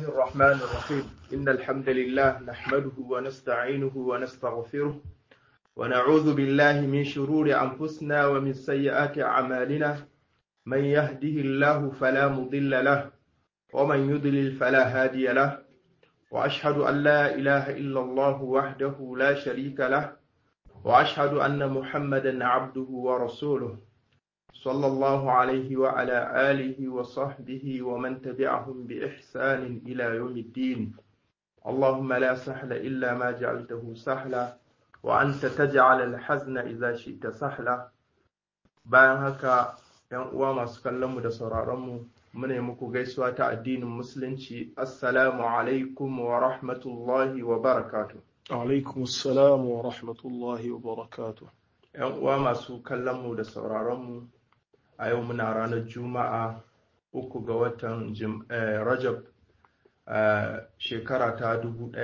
الرحمن الرحيم إن الحمد لله نحمده ونستعينه ونستغفره ونعوذ بالله من شرور أنفسنا ومن سيئات أعمالنا من يهده الله فلا مضل له ومن يضلل فلا هادي له وأشهد أن لا إله إلا الله وحده لا شريك له وأشهد أن محمدا عبده ورسوله صلى الله عليه وعلى آله وصحبه ومن تبعهم بإحسان إلى يوم الدين اللهم لا سهل إلا ما جعلته سهلا وأنت تجعل الحزن إذا شئت سهلا bayan haka ‘yan uwa masu kallonmu da sauraronmu muna yi muku gaisuwa ta addinin musulunci assalamu alaikum wa rahmatullahi wa barakatu alaikum assalam wa rahmatullahi wa barakatu ‘yan uwa masu kallonmu da sauraronmu a yau muna ranar juma'a uku ga watan rajab shekara ta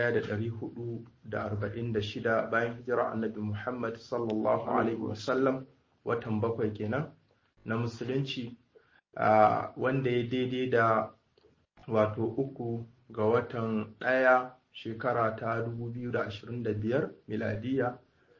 1446 bayan hijira annabi muhammad sallallahu alaihi wasallam watan bakwai kenan na musulunci wanda ya daidai da wato uku ga watan ɗaya shekara ta 2025 miladiya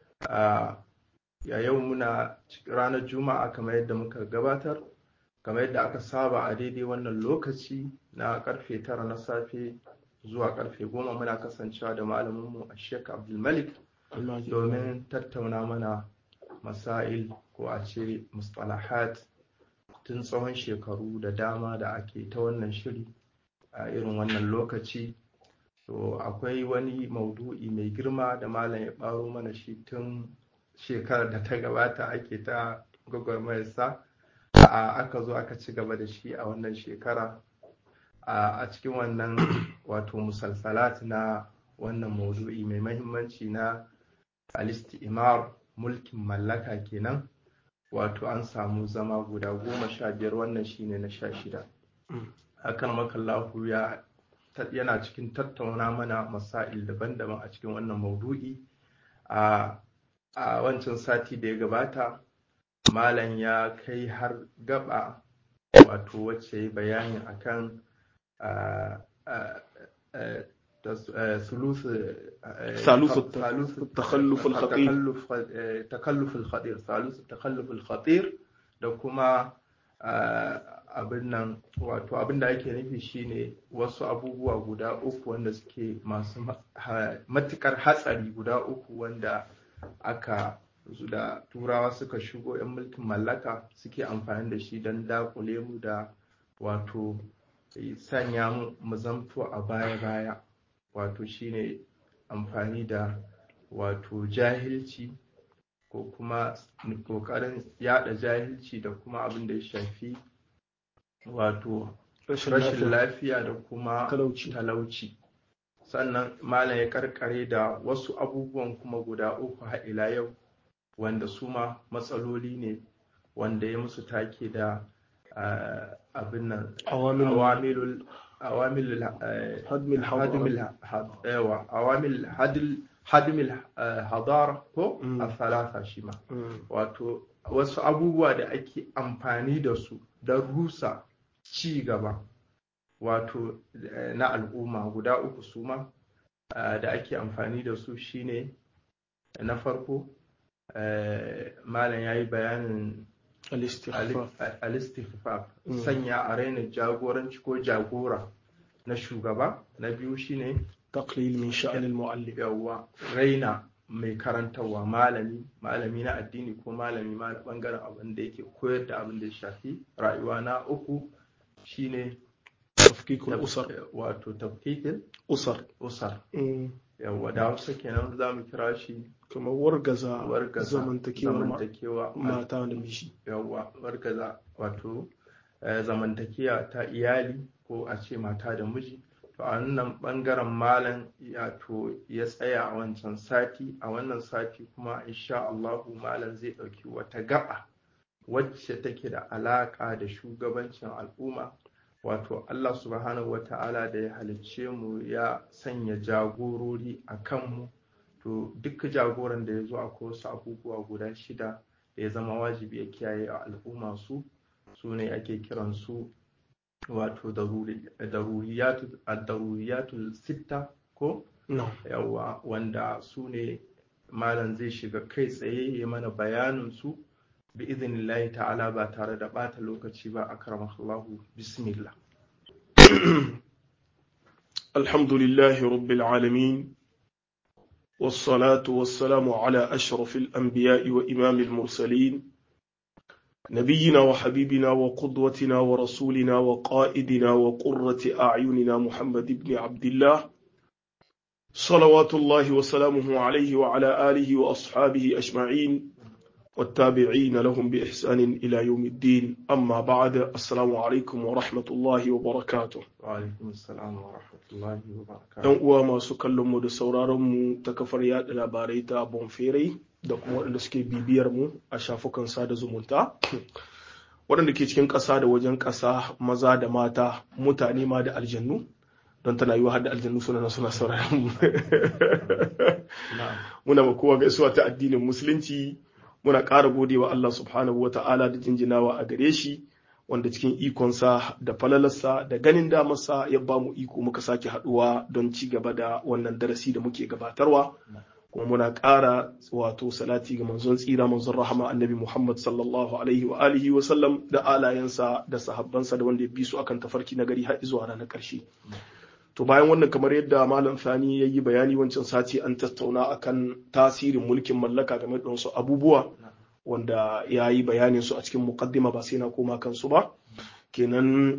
ya yau muna ranar juma'a kamar yadda muka gabatar kamar yadda aka saba a daidai wannan lokaci na karfe tara na safe zuwa karfe goma muna kasancewa da malaminmu a sheik abdulmalik domin tattauna mana masail ko a ce mustalahat tun tsawon shekaru da dama da ake ta wannan shiri a irin wannan lokaci to akwai wani maudu'i mai girma da malam ya ɓaro mana shi tun shekarar da ta gabata ake ta gwagwarmayarsa aka zo aka ci gaba da shi a wannan shekara a cikin wannan wato musalsalat na wannan maudu'i mai mahimmanci na imar mulkin mallaka kenan wato an samu zama guda goma sha biyar wannan shine na sha shida hakan makallahu ya yana cikin tattauna mana masail daban-daban a cikin wannan maudu'i a a wancan sati da ya gabata malam ya kai har gaba wato wacce bayani akan ثالث التخلف الخطير تكلف الخطير ثالث التخلف الخطير da kuma abin nan wato abin da ake nufi shine wasu abubuwa guda uku wanda suke masu matukar hatsari guda uku wanda aka da turawa suka shigo 'yan mulkin mallaka suke amfani da shi don dakule mu da wato sanya mu zamto a baya-baya wato shine amfani da wato jahilci ko kuma kokarin yada jahilci da kuma abin da ya shafi wato rashin lafiya da kuma talauci sannan malam ya karkare da wasu abubuwan kuma guda uku ila yau wanda su ma matsaloli ne wanda ya musu take da abin nan awamilul awamil hadmil hadara ko a falata shi ma wato wasu abubuwa da ake amfani da su don rusa ci gaba wato na al'umma guda uku su ma da ake amfani da su shine na farko malam ya yi bayanin alistifaf sanya a raina jagoranci ko jagora na shugaba na biyu shine taqlil min sha'anil mu'allim yawa raina mai karantarwa malami malami na addini ko malami ma na bangaren abin da yake koyar da abin da ya shafi rayuwa na uku shine tafkikul usar wato tafkikul usar usar yawa da wasu kenan za mu kira shi kamar wargaza wargaza zamantakewa mata da miji yawa wargaza wato zamantakewa ta iyali ko a ce mata da miji to a wannan bangaren malam ya to ya tsaya a wancan sati a wannan sati kuma insha Allahu malam zai ɗauki wata gaba wacce take da alaka da shugabancin al'umma wato Allah subhanahu wa ta'ala da ya halicce mu ya sanya jagorori a kanmu to duk jagoran da ya zo akwai wasu abubuwa guda shida da ya zama wajibi ya kiyaye a al'umma su su ne ake kiran su wato daruriyatul sitta ko yawa wanda su ne malam zai shiga kai tsaye ya mana bayanin su bi izinillahi ta'ala ba tare da bata lokaci ba akramakallahu bismillah alhamdulillahi rabbil alamin والصلاة والسلام على أشرف الأنبياء وإمام المرسلين نبينا وحبيبنا وقدوتنا ورسولنا وقائدنا وقرة أعيننا محمد بن عبد الله صلوات الله وسلامه عليه وعلى آله وأصحابه أجمعين والتابعين لهم بإحسان إلى يوم الدين أما بعد السلام عليكم ورحمة الله وبركاته وعليكم السلام ورحمة الله وبركاته ‘Yan uwa masu kallon mu da sauraron mu ta kafar yaɗa labarai ta Bonferai da kuma waɗanda suke bibiyar mu a shafukan sada zumunta. Waɗanda ke cikin ƙasa da wajen ƙasa maza da mata mutane ma da aljannu don tana yiwa har da aljannu suna suna sauraron mu. Muna ma kowa gaisuwa ta addinin musulunci muna ƙara gode wa Allah subhanahu wa ta'ala da jinjinawa a gare shi wanda cikin ikonsa da falalarsa da ganin damarsa ya ba mu iko muka sake haɗuwa don ci gaba da wannan darasi da muke gabatarwa kuma muna ƙara wato salati ga manzon tsira manzon rahama annabi Muhammad sallallahu alaihi wa alihi wa sallam da alayensa da sahabbansa da wanda ya bi su akan tafarki na gari har zuwa ranar ƙarshe to bayan wannan kamar yadda malam sani ya yi bayani wancan sati an tattauna akan tasirin mulkin mallaka game da wasu abubuwa wanda ya yi bayanin su a cikin muqaddima ba sai na koma kansu ba kenan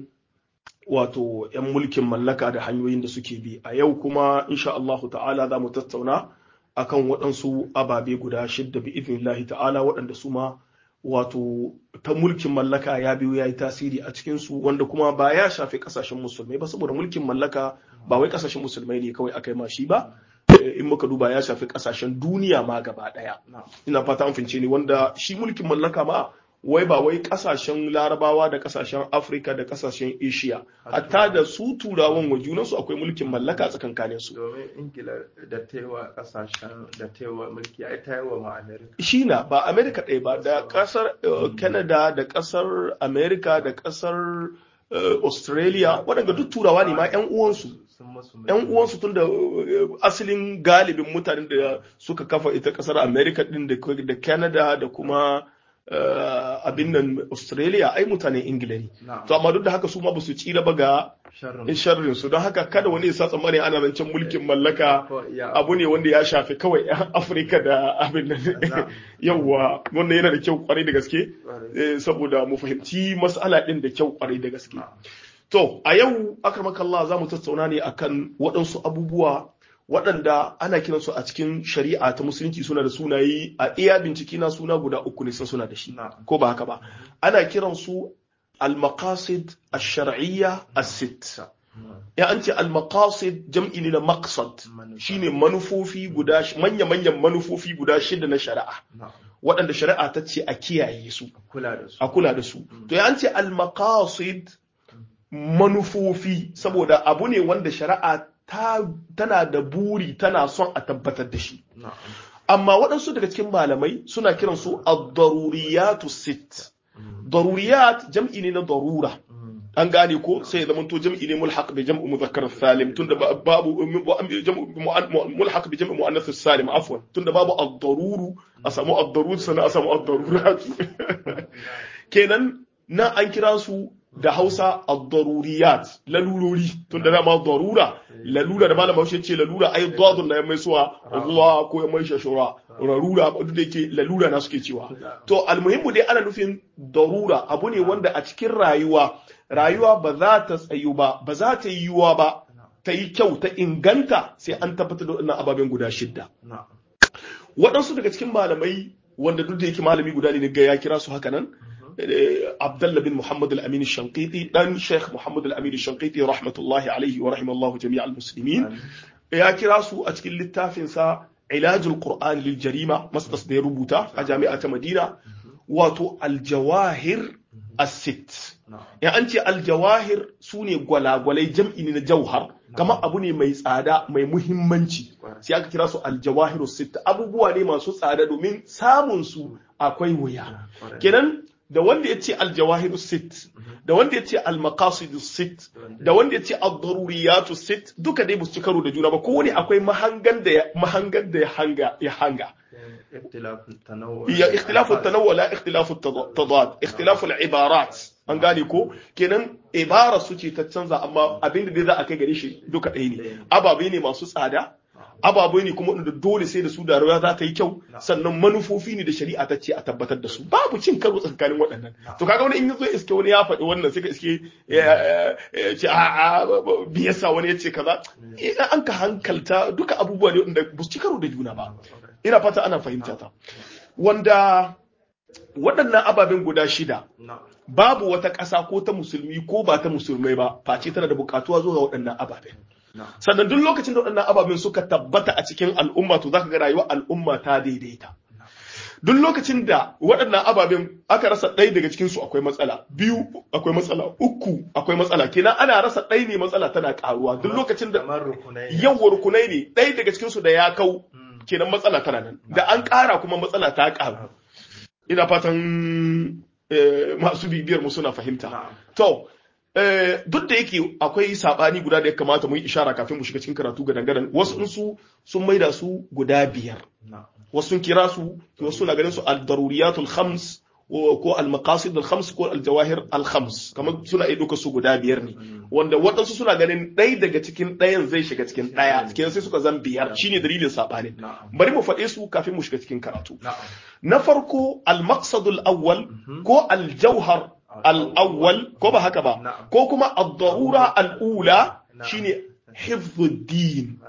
wato 'yan mulkin mallaka da hanyoyin da suke bi a yau kuma insha Allah ta'ala za mu tattauna akan waɗansu ababe guda shidda bi idnillahi ta'ala waɗanda su ma wato ta mulkin mallaka ya biyo ya yi tasiri a cikinsu wanda kuma ba ya shafi kasashen musulmai ba saboda mulkin mallaka ba wai kasashen musulmai ne kawai aka yi mashi ba in muka duba ya shafi kasashen duniya ma gaba daya ina fata an fince ne wanda shi mulkin mallaka ma wai ba wai kasashen larabawa da kasashen afirka da kasashen asia hatta da su turawan wa junansu akwai mulkin mallaka tsakankanin su domin ingila da taiwa kasashen da taiwa mulki ai taiwa ma america shi na ba america ɗaya ba da kasar canada da kasar america da kasar australia waɗanda duk turawa ne ma 'yan uwansu yan uwansu tun da asalin galibin mutanen da suka kafa ita kasar america din da canada da kuma abin nan Australia ai mutanen Ingila ne. To amma duk da haka su ma ba su tsira ba ga sharrin su don haka kada wani ya sa tsammani ana zancen mulkin mallaka abu ne wanda ya shafi kawai yan Afirka da abin nan yawwa wannan yana da kyau kwarai da gaske saboda mu fahimci mas'ala din da kyau kwarai da gaske. To a yau akramakallah za mu tattauna ne akan waɗansu abubuwa waɗanda ana kiransu a cikin shari'a ta musulunci suna da sunaye a iya bincike na suna guda uku ne sun suna da shi ko ba haka ba ana kiransu al-maqasid ash-shar'iyya as-sitt ya an ce al-maqasid jam'i ne na maqsad shine manufofi guda manya manyan manufofi guda shida na shari'a waɗanda shari'a ta ce a kiyaye su a kula da su to ya an ce al-maqasid manufofi saboda abu ne wanda shari'a tana da buri tana son a tabbatar da shi. Amma waɗansu daga cikin malamai suna kiransu ad-daruriyatu sit. Daruriyat jam'i ne na darura. An gane ko sai zama to jam'i ne mulhaq bi jam'u mudhakkar salim tunda babu mulhaq bi jam'u muannath salim afwan tunda babu ad-daruru a samu ad-darur sana a samu ad-darurat. Kenan na an kira su da Hausa ad-daruriyat lalurori tun da dama darura lalura da malama Hausa ce lalura ai dadun na mai suwa ruwa ko ya mai shashura rarura duk da yake lalura na suke cewa to almuhimmu dai ana nufin darura abu ne wanda a cikin rayuwa rayuwa ba za ta tsayu ba ba za ta yi yiwuwa ba ta yi kyau ta inganta sai an tabbatar da wannan ababen guda shidda waɗansu daga cikin malamai wanda duk da yake malami guda ne ga ya kira su haka nan Abdullah bin Muhammad al-Amin al-Shanqiti dan Sheikh Muhammad al-Amin al-Shanqiti rahmatullahi alaihi wa rahimallahu jami' al-muslimin ya kira su a cikin littafin sa Ilajul Qur'an lil Jarima masdas da ya rubuta a jami'a ta Madina wato al-jawahir as-sitt ya an ce al-jawahir sune gwalagwalai jam'i ne na jauhar kama abu ne mai tsada mai muhimmanci sai aka kira su al-jawahir as-sitt abubuwa ne masu tsada domin samun su akwai wuya kenan da wanda yace al-jawahir sit da wanda yace al-maqasid sit da wanda yace ad-daruriyat sit duka dai su ci karo da juna ba kowane akwai mahangan da mahangan da ya hanga ya hanga اختلاف التنوع هي اختلاف التنوع لا اختلاف التضاد اختلاف العبارات an gane ko kenan ibara su ce ta canza amma abin da dai za a kai gare shi duka ɗaya ne ababe ne masu tsada ababe ne kuma da dole sai da su da rayuwa za ta yi kyau sannan manufofi ne da shari'a ta ce a tabbatar da su babu cin karo tsakanin waɗannan to kaga wani in yazo iske wani ya faɗi wannan sai ka iske ce a a biyasa wani ya ce kaza an ka hankalta duka abubuwa ne wanda ba su ci karo da juna ba ina fata ana fahimta ta wanda waɗannan ababen guda shida babu wata ƙasa ko ta musulmi ko ba ta musulmai ba face tana da buƙatuwa zuwa waɗannan ababen sannan duk lokacin da waɗannan ababen suka tabbata a cikin al'umma to zaka ga rayuwar al'umma ta daidaita duk lokacin da waɗannan ababen aka rasa ɗaya daga cikin su akwai matsala biyu akwai matsala uku akwai matsala kenan ana rasa ɗaya ne matsala tana ƙaruwa duk lokacin da yawan rukunai ne ɗaya daga cikin su da ya kau kenan matsala tana nan da an ƙara kuma matsala ta ƙaru ina fatan masu bibiyar mu suna fahimta to duk da yake akwai sabani guda da ya kamata mu yi ishara kafin mu shiga cikin karatu ga dangaren wasu su sun maida su guda biyar wasu sun kira su wasu na ganin su al-daruriyatul khams ko al-maqasid al-khams ko al-jawahir al-khams kamar suna iya duka su guda biyar ne wanda waɗansu suna ganin ɗaya daga cikin ɗayan zai shiga cikin ɗaya kenan sai suka zan biyar shine dalilin sabanin bari mu faɗe su kafin mu shiga cikin karatu na farko al-maqsadul awwal ko al-jawhar al-awwal ko ba haka ba ko kuma ad-darura al-ula shine hifdhuddin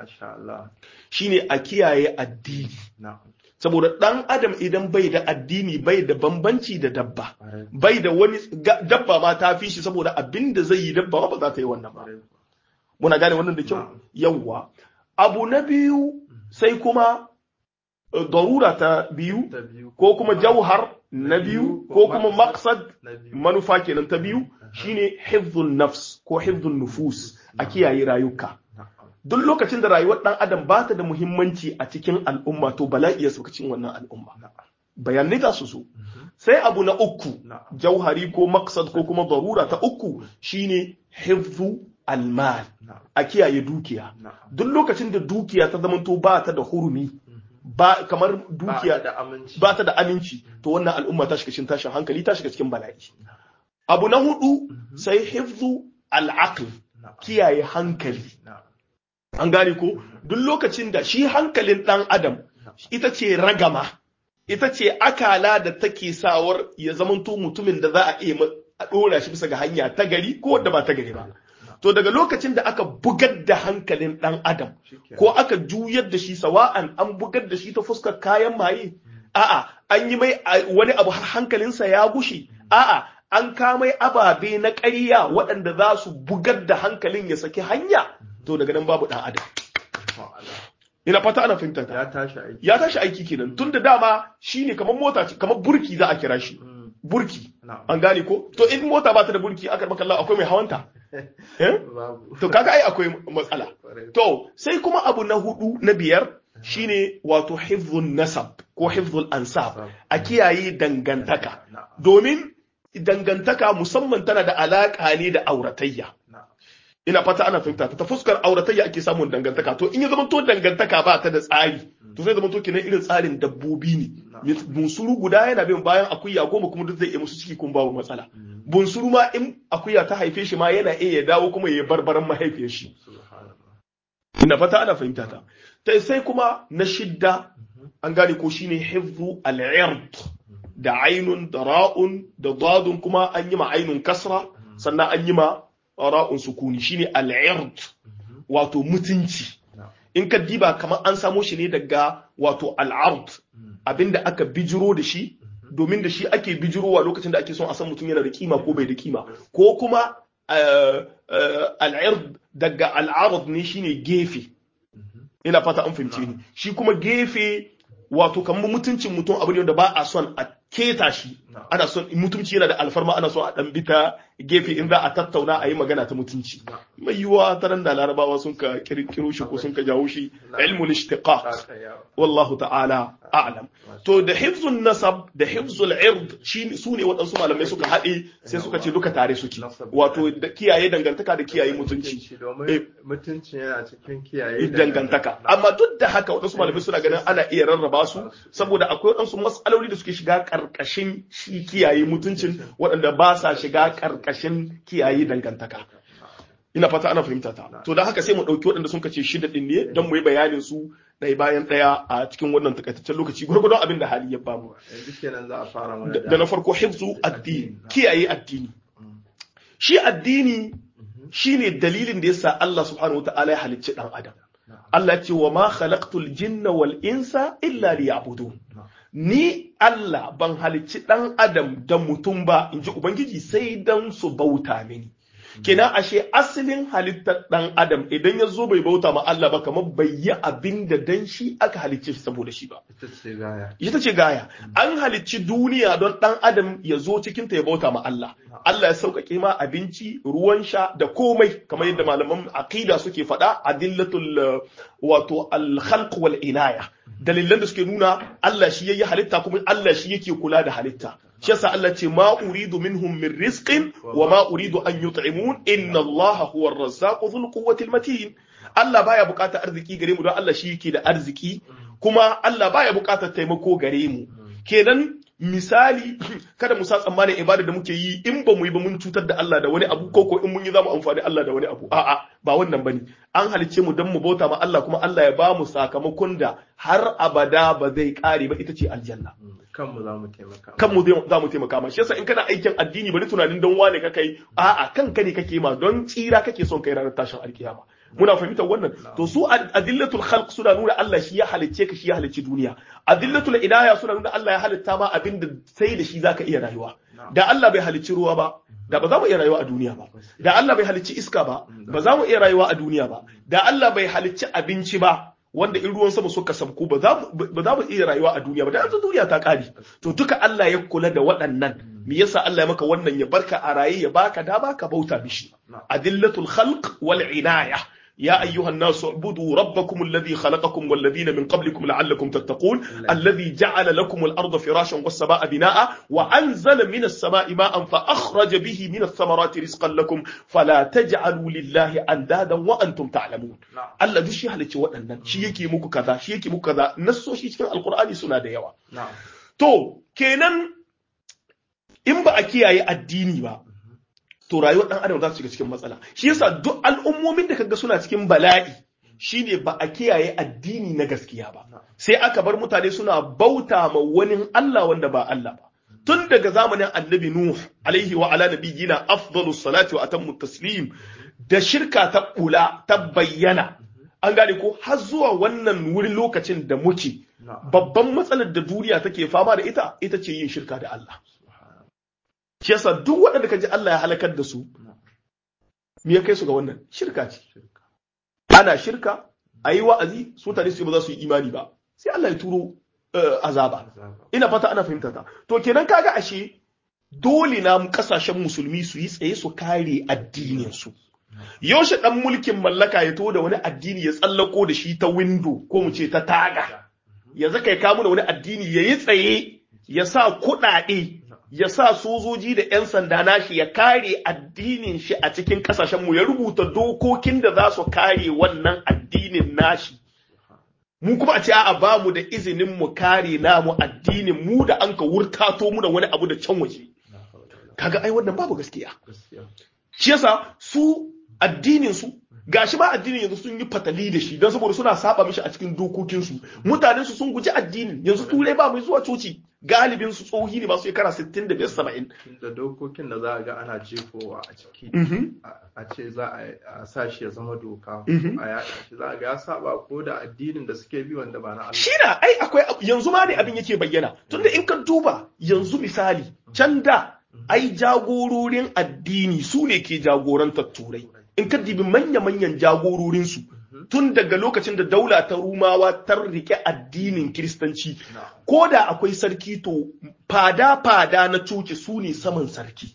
shine a kiyaye addini saboda ɗan adam idan bai da addini bai da bambanci da dabba bai da wani dabba ma ta fi shi saboda abin da zai yi dabba ba za ta yi wannan ba muna gane wannan da kyau yawwa abu na biyu sai kuma darura ta biyu ko kuma jauhar na biyu ko kuma maksad manufa kenan ta biyu shine hifzun nafs ko hifzun nufus a kiyaye rayuka duk lokacin da rayuwar ɗan adam ba ta da muhimmanci a cikin al'umma to bala'i ya sauka cikin wannan al'umma bayanai za su so sai abu na uku jauhari ko maksad ko kuma darura ta uku shine hifzu almal a kiyaye dukiya duk lokacin da dukiya ta zamanto ba ta da hurumi ba kamar dukiya ba ta da aminci to wannan al'umma ta shiga cikin tashin hankali ta shiga cikin bala'i abu na hudu sai hifzu al'aql kiyaye hankali an gane ko duk lokacin da shi hankalin ɗan adam ita ce ragama ita ce akala da take sawar ya zamanto mutumin da za a iya a ɗora shi bisa ga hanya ta gari ko wadda ba ta gari ba to daga lokacin da aka bugar da hankalin ɗan adam ko aka juyar da shi sawa'an an bugar da shi ta fuskar kayan maye a'a an yi mai wani abu har hankalinsa ya gushe a'a an kamai ababe na ƙarya waɗanda za su bugar da hankalin ya saki hanya to daga nan babu ɗan adam ina fata ana fahimta ta ya tashi aiki ya tashi aiki kenan tun da dama shine kamar mota ce kamar burki za a kira shi burki an gane ko to in mota ba ta da burki aka maka Allah akwai mai hawanta to kaga ai akwai matsala to sai kuma abu na hudu na biyar shine wato hifzun nasab ko hifzul ansab a kiyaye dangantaka domin dangantaka musamman tana da alaka ne da auratayya ina fata ana fahimta ta fuskar auratayya ake samun dangantaka to in ya zama to dangantaka ba ta da tsari to zai zama to kenan irin tsarin dabbobi ne bunsuru guda yana bin bayan akuya goma kuma duk zai iya musu ciki kuma babu matsala bunsuru ma in akuya ta haife shi ma yana iya ya dawo kuma ya barbaran mahaifiyar shi ina fata ana fahimta ta ta sai kuma na shidda an gane ko shine hifzu al-ird da ainun da ra'un da dadun kuma an yi ma ainun kasra sannan an yi ma ra'un sukuni shine al-ird wato mutunci in ka diba kamar an samo shi ne daga wato al-ard abinda aka bijiro da shi domin da shi ake bijirowa lokacin da ake son a san mutum yana da kima ko bai da kima ko kuma al-ird daga al-ard ne shine gefe ina fata an fahimce ni shi kuma gefe wato kamar mutuncin mutum abu ne da ba a son a keta shi ana son mutunci yana da alfarma ana son a dan bita gefe in za a tattauna a yi magana ta mutunci mai yiwuwa ta da larabawa sun ka kirkiro shi ko sun ka jawo shi ilmul ishtiqaq wallahu ta'ala a'lam to da hifzun nasab da hifzul ird shi su ne waɗansu malamai suka haɗe sai suka ce duka tare suke wato da kiyaye dangantaka da kiyaye mutunci mutunci yana cikin kiyaye dangantaka amma duk da haka waɗansu malamai suna ganin ana iya rarraba su saboda akwai waɗansu matsaloli da suke shiga ƙarƙashin shi kiyaye mutuncin waɗanda ba sa shiga ƙarƙashin kiyaye dangantaka ina fata ana fahimta ta to da haka sai mu ɗauki waɗanda sun kace shida ɗin ne don mu yi bayanin su ɗaya bayan ɗaya a cikin wannan takaitaccen lokaci gurgurdon abin da hali ya bamu da na farko hifzu addini kiyaye addini shi addini shine dalilin da yasa Allah subhanahu wataala ya halicci dan adam Allah ya ce wa ma khalaqtul jinna wal insa illa liya'budun ni Allah ban halicci dan adam da mutum ba inji ubangiji sai dan su bauta mini kenan ashe asalin halittar dan adam idan ya zo bai bauta ma Allah ba kamar bai yi abin da dan shi aka halicce shi saboda shi ba ita ce gaya an halicci duniya don dan adam ya zo cikin ta ya bauta ma Allah Allah ya sauƙaƙe ma abinci ruwan sha da komai kamar yadda malaman aqida suke faɗa adillatul wato al-khalq wal inaya dalilan da suke nuna Allah shi yayi halitta kuma Allah shi yake kula da halitta shi yasa Allah ce ma uridu minhum min rizqin wa ma uridu an yut'imun inna Allah huwa ar-razzaqu dhul quwwati al-matin Allah baya bukatar arziki gare mu don Allah shi yake da arziki kuma Allah baya bukatar taimako gare mu kenan misali kada mu sa tsammanin ibada da muke yi in ba mu yi ba mun cutar da Allah da wani abu ko ko in mun yi za mu amfani Allah da wani abu a'a ba wannan bane an halicce mu don mu bauta ma Allah kuma Allah ya ba mu sakamakon da har abada ba zai kare ba ita ce aljanna kanmu za mu taimaka kanmu za mu taimaka ma shi yasa in kana aikin addini bari tunanin don wane ka kai a'a kanka ne kake ma don tsira kake son kai ranar tashin alkiyama muna fahimtar wannan to su adillatul khalq suna nuna Allah shi ya halicce ka shi ya halicci duniya adillatul idaya suna nuna Allah ya halitta ma abin da sai da shi zaka iya rayuwa da Allah bai halicci ruwa ba da ba za mu iya rayuwa a duniya ba da Allah bai halicci iska ba ba za mu iya rayuwa a duniya ba da Allah bai halicci abinci ba wanda in ruwan sama suka sabku ba za mu iya rayuwa a duniya ba da yanzu duniya ta kare to duka Allah ya kula da waɗannan me yasa Allah ya maka wannan ya barka a raye ya baka da baka bauta mishi adillatul khalq wal inaya يا أيها الناس اعبدوا ربكم الذي خلقكم والذين من قبلكم لعلكم تتقون الذي جعل لكم الأرض فراشا والسماء بناء وأنزل من السماء ماء فأخرج به من الثمرات رزقا لكم فلا تجعلوا لله أندادا وأنتم تعلمون الله دي شي halicci waɗannan shi yake muku kaza shi yake muku kaza nassoshi cikin alkur'ani suna da yawa to kenan in ba a kiyaye addini ba to rayuwar dan adam za su shiga cikin matsala shi yasa duk al'ummomin da kaga suna cikin bala'i shine ba a kiyaye addini na gaskiya ba sai aka bar mutane suna bauta ma wani Allah wanda ba Allah ba tun daga zamanin annabi nuh alaihi wa ala nabiyina afdalus salati wa atammu taslim da shirka ta bula ta bayyana an gane ko har zuwa wannan wurin lokacin da muke babban matsalar da duniya take fama da ita ita ce yin shirka da Allah shi yasa duk waɗanda kaji Allah ya halakar da su me ya kai su ga wannan shirka ce ana shirka a yi wa'azi su tare su ba za su yi imani ba sai Allah ya turo azaba ina fata ana fahimta ta to kenan kaga ashe dole na kasashen musulmi su yi tsaye su kare addinin su yaushe dan mulkin mallaka ya to da wani addini ya tsallako da shi ta window ko mu ce ta taga ya zaka ya kamo da wani addini ya yi tsaye ya sa kuɗaɗe ya sa sojoji da 'yan sanda nashi ya kare addinin shi a cikin kasashenmu ya rubuta dokokin da za su kare wannan addinin nashi mu kuma a ce a ba mu da izinin mu kare namu addinin mu da an ka wurtato mu da wani abu da can waje kaga ai wannan babu gaskiya shi yasa su addinin su gashi ma addinin yanzu sun yi fatali da shi don saboda suna saba mishi a cikin dokokinsu mutanen su sun guji addinin yanzu turai ba mai zuwa coci galibin su tsohi ne masu shekara 65 70 da dokokin da za a ga ana jefowa a ciki a ce za a sa shi ya zama doka a yaɗa shi za a ga ya saba ko da addinin da suke bi wanda ba na Allah shi na ai akwai yanzu ma ne abin yake bayyana tunda in ka duba yanzu misali can da ai jagororin addini su ne ke jagorantar turai in ka dibi manya-manyan jagororinsu tun daga lokacin da daula ta rumawa ta rike addinin kiristanci ko da akwai sarki to fada-fada na coci su ne saman sarki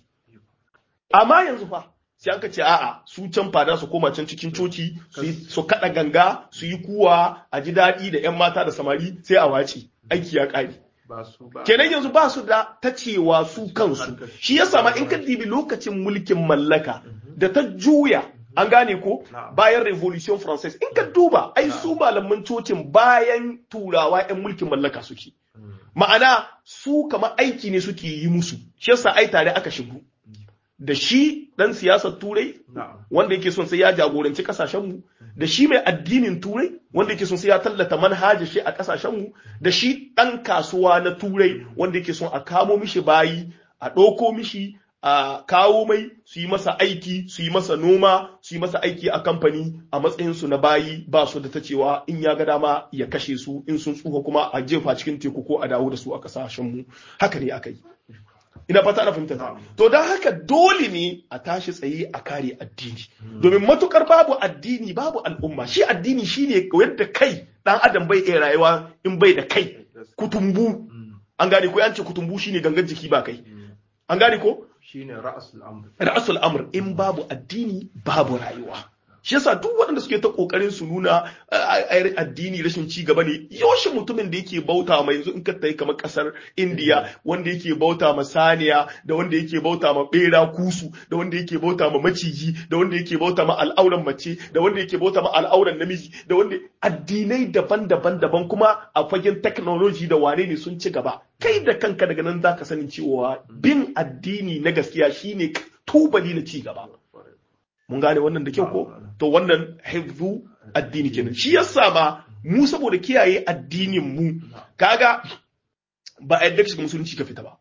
amma yanzu fa sai aka ce a'a su can fada su koma can cikin coci su kada ganga su yi kuwa a ji daɗi da 'yan mata da samari sai a wace aiki ya ƙare kenan yanzu ba su da ta cewa su kansu shi ya sama in ka dibi lokacin mulkin mallaka da ta juya an gane ko bayan revolution française in ka duba ai su malaman cocin bayan turawa 'yan mulkin mallaka suke ma'ana su kama aiki ne suke yi musu shi yasa ai tare aka shigo da shi dan siyasar turai wanda yake son sai ya jagoranci kasashenmu da shi mai addinin turai wanda yake son sai ya tallata manhajar shi a kasashenmu da shi dan kasuwa na turai wanda yake son a kamo mishi bayi a ɗauko mishi a kawo mai su yi masa aiki su yi masa noma su yi masa aiki a kamfani a matsayinsu na bayi ba su da ta cewa in ya ga dama ya kashe su in sun tsufa kuma a jefa cikin teku ko a dawo da su a kasashenmu haka ne aka yi ina fata ana fahimta ta to don haka dole ne a tashi tsaye a kare addini domin matukar babu addini babu al'umma shi addini shine yadda kai dan adam bai iya rayuwa in bai da kai kutumbu an gane ko an ce kutumbu shine gangan jiki ba kai an gane ko shine ra'asul amr ra'asul amr in babu addini babu rayuwa shi yasa duk waɗanda suke ta kokarin su nuna addini rashin ci gaba ne yaushe mutumin da yake bauta ma yanzu in ka tayi kamar kasar India wanda yake bauta ma saniya da wanda yake bauta ma bera kusu da wanda yake bauta ma maciji da wanda yake bauta ma al'auran mace da wanda yake bauta ma al'auran namiji da wanda addinai daban-daban daban kuma a fagen technology da wane ne sun ci gaba kai da kanka daga nan zaka sanin cewa bin addini na gaskiya shine tubali na ci gaba mun gane wannan da kyau ko to wannan hifzu addini kenan shi yasa ma mu saboda kiyaye addinin mu kaga ba a yadda shiga musulunci ka fita ba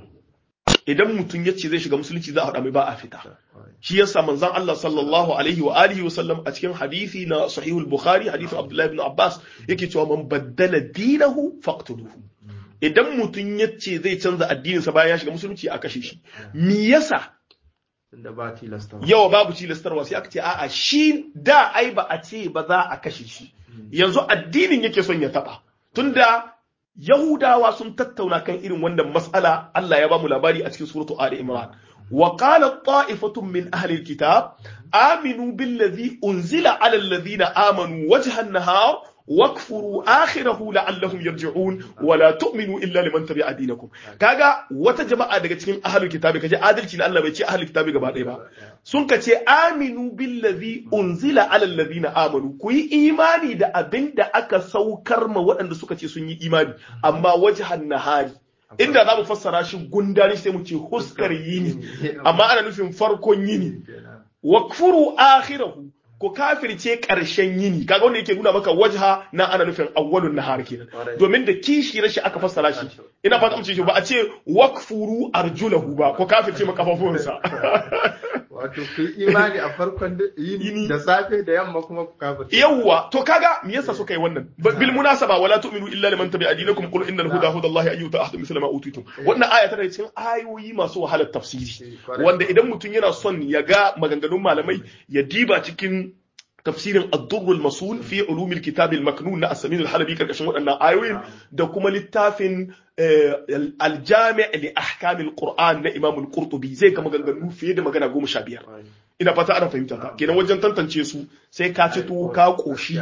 idan mutum ya ce zai shiga musulunci za a haɗa mai ba a fita shi yasa manzon Allah sallallahu alaihi wa alihi wa sallam a cikin hadisi na sahihul bukhari hadisin abdullahi ibn abbas yake cewa man baddala dinahu faqtuluhu idan mutum ya ce zai canza addininsa bayan ya shiga musulunci a kashe shi me yasa da ba tilastarwa yawa babu tilastarwa sai aka ce a'a shi da ai ba a ce ba za a kashe shi yanzu addinin yake son ya taba tunda yahudawa sun tattauna kan irin wannan mas'ala Allah ya ba mu labari a cikin suratu ali imran wa qala ta'ifatun min ahli alkitab aminu billazi unzila ala alladhina amanu wajha an-nahar wakfuru akhirahu la'allahum yarji'un wa la tu'minu illa liman tabi'a dinakum kaga wata jama'a daga cikin ahlul kitabi kaje adalci na Allah bai ce ahlul kitabi gaba ɗaya ba sun ka ce aminu billazi unzila ala alladhina amanu ku yi imani da abin da aka saukar ma waɗanda suka ce sun yi imani amma wajhan nahari inda za mu fassara shi gundari sai mu ce huskar yini amma ana nufin farkon yini wakfuru akhirahu ko kafirce ƙarshen yini kaga wanda yake nuna maka wajha na ana nufin awwalun nahar kenan domin da kishi rashi aka fassara shi ina fata mu ce shi ba a ce wakfuru arjulahu ba ko kafirce makafafuwansa wato ku imani a farkon yini da safe da yamma kuma ku kafirce yawwa to kaga me yasa suka yi wannan bil munasaba wala tu'minu illa liman tabi'a dinakum qul innal huda hudallahi ayyuta ahadu misla ma utitum wannan aya tana cikin ayoyi masu wahalar tafsiri wanda idan mutum yana son ya ga maganganun malamai ya diba cikin tafsirin ad-durr al-masul fi ulum al-kitab al-maknun na as-samin al-halabi karkashin waɗannan ayoyin da kuma littafin al-jami' li ahkam al-qur'an na imam al-qurtubi zai ga maganganu fiye da magana goma sha biyar ina fata ana fahimta ta kenan wajen tantance su sai ka ci tuwo ka koshi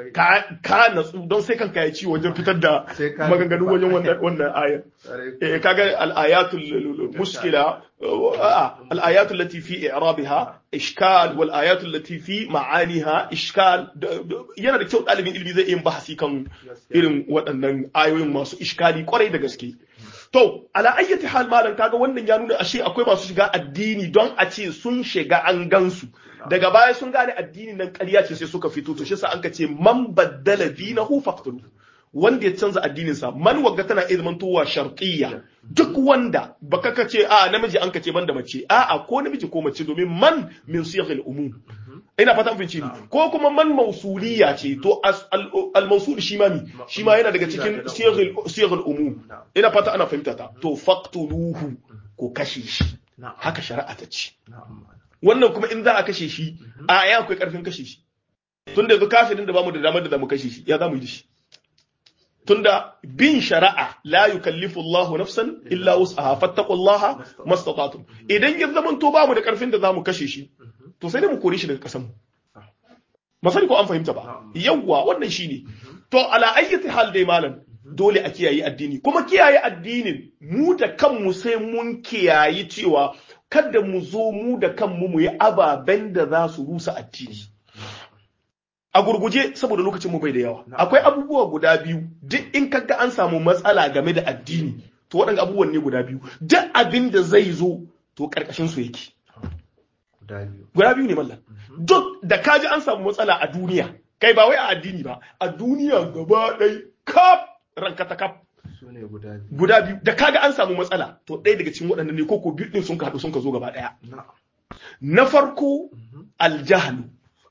ka natsu don sai kanka ya ci wajen fitar da maganganu wajen wannan ayar eh kaga al-ayatul muskila al-ayat allati fi i'rabiha ishkal wal ayat allati fi ma'aniha ishkal yana da kyau dalibin ilimi zai yin bahasi kan irin waɗannan ayoyin masu ishkali kwarai da gaske To, ala ayyati hal malam kaga wannan ya nuna ashe akwai masu shiga addini don a ce sun shiga an gansu. Daga baya sun gane addini nan ƙarya ce sai suka fito to shi sa an ka ce man baddala dinahu faqtulu. Wanda ya canza addinin sa man wagga tana iya zamantowa sharqiyya. Duk wanda baka ka ce a namiji an ka ce banda mace a'a ko namiji ko mace domin man min siyaghil umum. ina fata mun ne ko kuma man mausuliya ce to al mausul shi ma mi shi ma yana daga cikin siyaghul umum ina fata ana fahimta ta to faqtuluhu ko kashe shi haka shari'a ta ce wannan kuma in za a kashe shi a ya akwai karfin kashe shi tunda yanzu kafirin da bamu da damar da zamu kashe shi ya zamu yi da shi tunda bin shari'a la yukallifu Allah nafsan illa wus'aha fattaqullaha mastata'tum idan ya zaman to bamu da karfin da zamu kashe shi to sai dai mu kore shi daga kasan mu masani ko an fahimta ba yawwa wannan shine to ala ayyati hal dai malam dole a kiyaye addini kuma kiyaye addinin mu da kanmu sai mun kiyayi cewa kada mu zo mu da kanmu mu yi ababen da za su rusa addini a gurguje saboda lokacin mu bai da yawa akwai abubuwa guda biyu duk in kaga an samu matsala game da addini to waɗanda abubuwan ne guda biyu duk abin da zai zo to karkashin su yake guda biyu ne mallam duk da kaji an samu matsala a duniya kai ba wai a addini ba a duniya gaba ɗaya kaf ranka ta kaf guda biyu da kaga an samu matsala to ɗaya daga cikin waɗannan ne ko ko biyu ɗin sun ka haɗu sun ka zo gaba ɗaya na farko aljahalu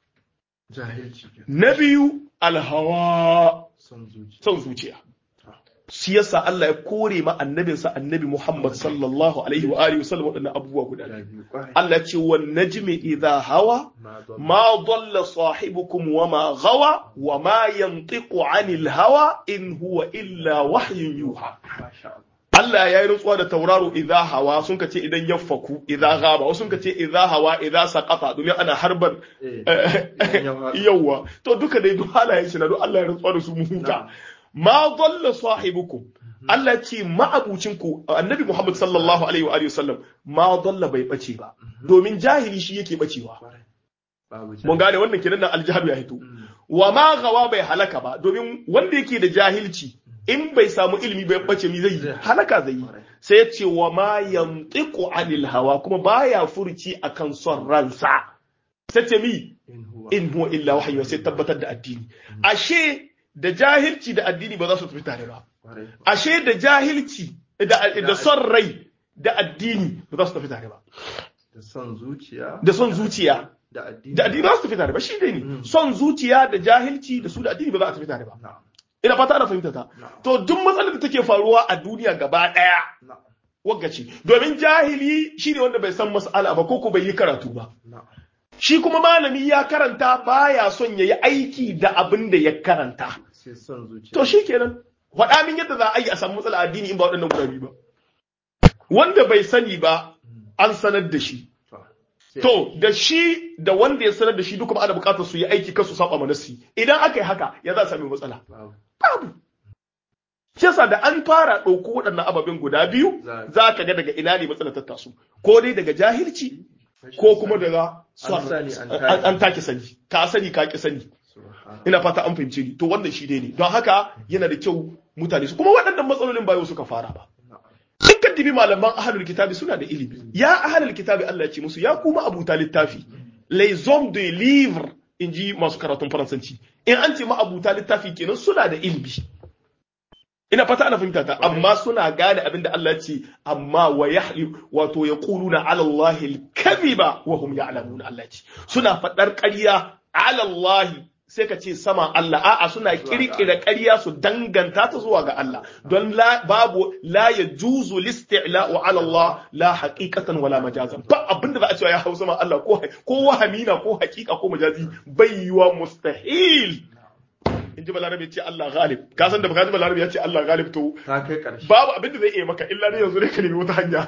na biyu alhawa son zuciya shi yasa Allah ya kore ma annabinsa annabi Muhammad sallallahu alaihi wa alihi wasallam waɗannan abubuwa guda Allah ce wan najmi idha hawa ma dalla sahibukum wa ma gawa wa ma yantiqu anil hawa in huwa illa wahyun yuha Allah ya yi rantsuwa da tauraro idza hawa sun ka ce idan ya faku idza gaba wasu sun ka ce idza hawa idza saqata domin ana harban yawa to duka dai duk halayen shi na duk Allah ya rantsuwa da su mu huta ma dalla sahibukum Allah ce ma'abucin ku annabi Muhammad sallallahu alaihi wa alihi wasallam ma dalla bai bace ba domin jahili shi yake bacewa mun gane wannan kenan nan aljahalu ya hito wa ma gawa bai halaka ba domin wanda yake da jahilci in bai samu ilimi bai bace mi zai halaka zai yi sai ya ce wa ma yantiqu anil hawa kuma baya furci akan son ransa sai ce mi in huwa illa wahyu sai tabbatar da addini ashe da jahilci da addini ba za su tafi tare ba ashe da jahilci da son rai da addini ba za su tafi tare ba da son zuciya da son zuciya da addini da addini ba za su tafi tare ba shi dai ne son zuciya da jahilci da su da addini ba za a tafi tare ba ina fata ana fahimta ta to duk matsalar da take faruwa a duniya gaba daya waggaci domin jahili shine wanda bai san mas'ala ba ko ko bai yi karatu ba shi kuma malami ya karanta baya son ya yi aiki da abin da ya karanta to shi kenan faɗa min yadda za a yi a samu matsala addini in ba waɗannan guda biyu ba wanda bai sani ba an sanar da shi to da shi da wanda ya sanar da shi duka ana buƙatar su yi aiki kan su saba manasi idan aka yi haka ya za a sami matsala babu shi yasa da an fara ɗauko waɗannan ababen guda biyu za ka ga daga ina ne matsalar ta taso ko dai daga jahilci ko kuma daga an take sani ka sani ka ki sani ina fata an fahimce ni to wannan shi dai ne don haka yana da kyau mutane su kuma waɗannan matsalolin ba yau suka fara ba in ka dibi malaman ahlul kitabi suna da ilimi ya ahlul kitabi Allah ya ce musu ya kuma abuta littafi les hommes de livre in ji masu karatun faransanci in an ce ma abuta littafi kenan suna da ilimi ina fata ana fahimta ta amma suna gane abin da Allah ce amma wa yahli wato yaquluna ala Allah al-kadhiba wa hum ya'lamun Allah ce suna fadar ƙarya ala Allah sai ka ce sama Allah a'a suna kirkira ƙarya su danganta ta zuwa ga Allah don la babu la yajuzu listi'la'u ala Allah la haqiqatan wala majazan ba abinda za a cewa ya hausa ma Allah ko ko wahamina ko haqiqa ko majazi bai yiwa mustahil in ji balarabe ce Allah galib ka san da baka ji balarabe ya ce Allah galib to ta kai ƙarshe babu abin da zai iya maka illa ne yanzu ne ka nemi wata hanya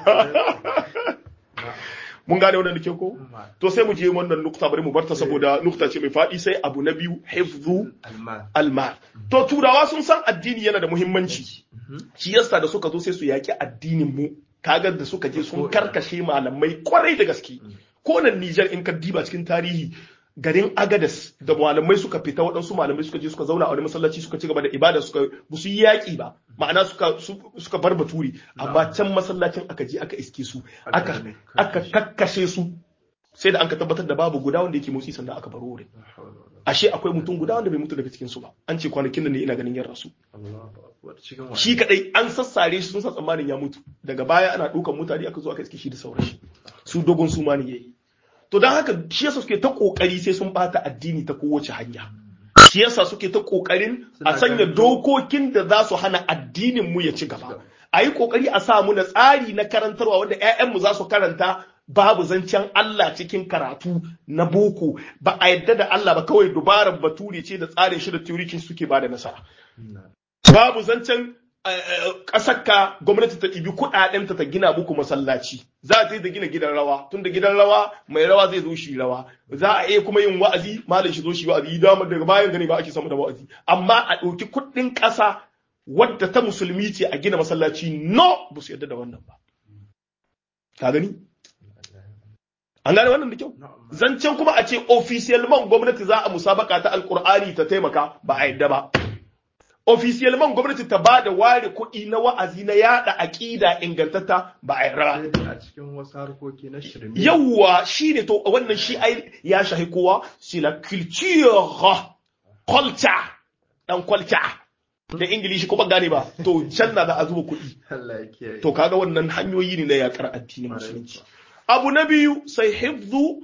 mun gane wannan ke ko to sai mu je wannan nukta bari mu barta saboda nukta ce mai faɗi sai abu na biyu hifzu almal to turawa sun san addini yana da muhimmanci shi yasa da suka zo sai su yaki addinin mu kaga da suka je sun karkashe malamai kwarai da gaske ko nan Niger in ka diba cikin tarihi garin agadas da malamai suka fita waɗansu malamai suka je suka zauna a wani masallaci suka ci gaba da ibada suka ba su yi yaƙi ba ma'ana suka suka bar baturi amma can masallacin aka je aka iske su aka aka kakkashe su sai da an ka tabbatar da babu guda wanda yake motsi sannan aka bar wurin ashe akwai mutum guda wanda bai mutu daga cikin su ba an ce kwanakin nan ne ina ganin yan rasu shi kadai an sassare shi sun sa tsammanin ya mutu daga baya ana dukan mutane aka zo aka iske shi da sauran shi su dogon su ma ne yayi to don haka shi yasa suke ta kokari sai sun bata addini ta kowace hanya shi yasa suke ta kokarin a sanya dokokin da za su hana addinin mu ya ci gaba a yi kokari a sa mu na tsari na karantarwa wanda ƴaƴanmu za su karanta babu zancen Allah cikin karatu na boko ba a yadda da Allah ba kawai dubarar bature ce da tsarin shi da teorikin suke ba da nasara babu zancen ƙasarka gwamnati ta ɗibi kuɗaɗenta ta gina muku masallaci za ta yi da gina gidan rawa tun da gidan rawa mai rawa zai zo shi rawa za a iya kuma yin wa'azi malam shi zo shi wa'azi dama daga bayan gani ba ake samu da wa'azi amma a ɗauki kuɗin ƙasa wadda ta musulmi ce a gina masallaci no ba su yarda da wannan ba ka gani an gane wannan da kyau zancen kuma a ce officiellement gwamnati za a musabaka ta alkur'ani ta taimaka ba a yadda ba officiellement gwamnati ta ba da ware kuɗi na wa'azi na yada aƙida ingantatta ba a yarda a cikin wasu harkoki na shirme yawwa shi ne to wannan shi ai ya shahi kowa c'est la culture culture dan culture da ingilishi kuma gane ba to can na za a zuba kuɗi Allah ya kiyaye to kaga wannan hanyoyi ne na yakar addinin musulunci abu na biyu sai hifzu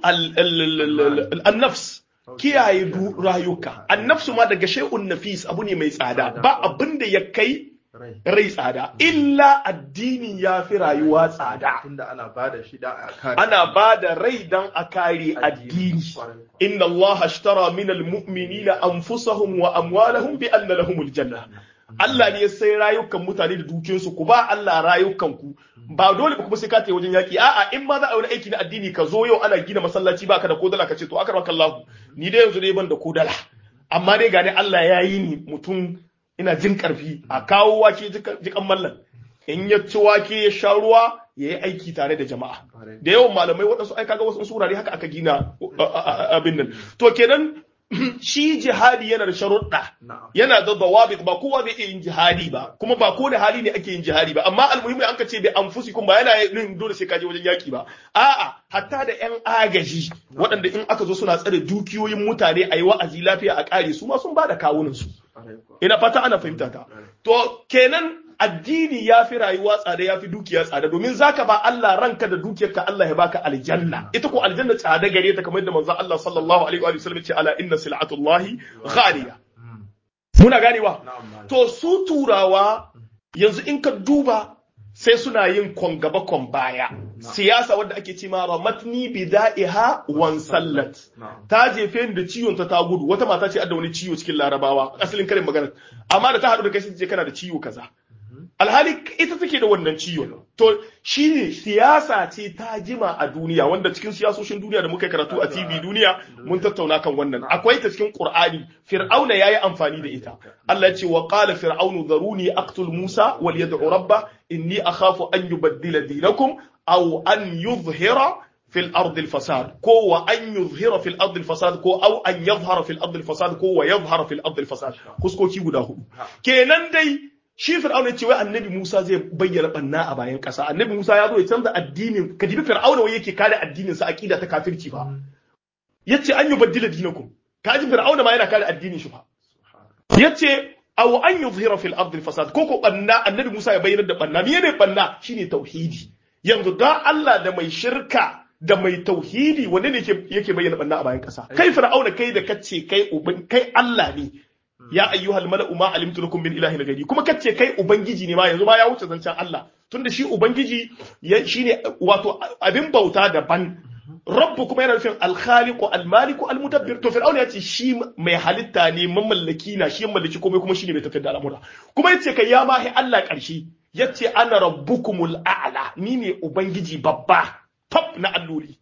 al-nafs kiyaye du rayuka annafsu ma daga shay'un nafis abu ne mai tsada ba abin da ya kai rai rai tsada illa addini ya fi rayuwa tsada tunda ana bada shi da a kare ana ba da rai dan a kare addini Kwarai kuwa. inna Allah ashtara min almu'minina anfusahum wa amwalahum bi anna lahumul janna Allah ne ya sai rayukan mutane da dukiyarsu ku ba Allah rayukan ku ba dole ba kuma sai ka tafi wajen yaki a'a in ma za a yi wani aiki na addini ka zo yau ana gina masallaci baka da kodala ka ce to akar Allah ni dai yanzu dai ban da kodala amma dai gane Allah ya yi ni mutum ina jin karfi a kawo wake jika- jikan mallan in ya ci wake ya sha ruwa ya yi aiki tare da jama'a Kwarai. da yawan malamai waɗansu ai kaga wasu surare haka aka gina a- a- a- abin nan to kenan shi jihadi yana da sharuɗa na'am yana da dawabit ba kowa zai iya yin jihadi ba kuma ba ko da hali ne ake yin jihadi ba amma almuhimmi an ka ce bai anfusikum ba yana yin dole sai ka je wajen yaki ba a'a hatta da yan agaji waɗanda in aka zo suna tsare dukiyoyin mutane a yi wa'azi lafiya a ƙare su ma sun ba da kawunan su Kwarai kuwa. ina fata ana fahimta ta to kenan addini ya fi rayuwa tsada ya fi dukiya tsada domin zaka ba Allah ranka da dukiyarka Allah ya baka aljanna ita ko aljanna tsada gare ta kamar yadda manzon Allah sallallahu alaihi wa sallam ya ce ala inna sil'atullahi ghaliya Mm. muna ganewa na'am malam. to su turawa yanzu in ka duba sai suna yin kon gaba kon baya siyasa wadda ake ce ma ramatni bida'iha wan sallat na'am ta jefe ni da ciwon ta ta gudu wata mata ce adda wani ciwo cikin larabawa asalin karin magana amma da ta haɗu da kai sai ta ce kana da ciwo kaza alhali ita take da wannan ciwon to shine siyasa ce ta jima a duniya wanda cikin siyasoshin duniya da muka yi karatu a TV duniya mun tattauna kan wannan akwai ta cikin Qur'ani Fir'auna yayi amfani da ita Allah ya ce wa qala fir'aunu dharuni aqtul Musa wal yad'u rabba inni akhafu an yubaddila dinakum aw an yuzhira fil ardi al fasad ko wa an yuzhira fil ardi al fasad ko aw an yadhhara fil ardi al fasad ko wa yadhhara fil ardi al fasad kuskoki guda hudu kenan dai shi fir'auna ya ce wai annabi Musa zai bayyana banna a bayan ƙasa annabi Musa ya zo ya canza addinin ka dibi fir'auna wai yake kare addinin sa aqida ta kafirci ba yace an yubaddila dinakum kaji fir'auna ma yana kare addinin shi fa yace aw an yuzhira fil ardi al fasad ko ko banna annabi Musa ya bayyana da banna me ne banna shine tauhidi yanzu da Allah da mai shirka da mai tauhidi wanda ne yake yake bayyana banna a bayan ƙasa kai fir'auna kai da kace kai uban kai Allah ne ya ayyuhal mala'u ma alimtu lakum min ilahin ghairi kuma kace kai ubangiji ne ma yanzu ma ya wuce zancen Allah tunda shi ubangiji ya shine wato abin bauta daban rabbu kuma yana nufin alkhaliqu almaliku almudabbir to fir'auna yace shi mai halitta ne mamallaki na shi mallaki komai kuma shine mai tafiyar da al'amura kuma yace kai ya mahi Allah karshe yace ana rabbukumul a'la ni ne ubangiji babba top na alloli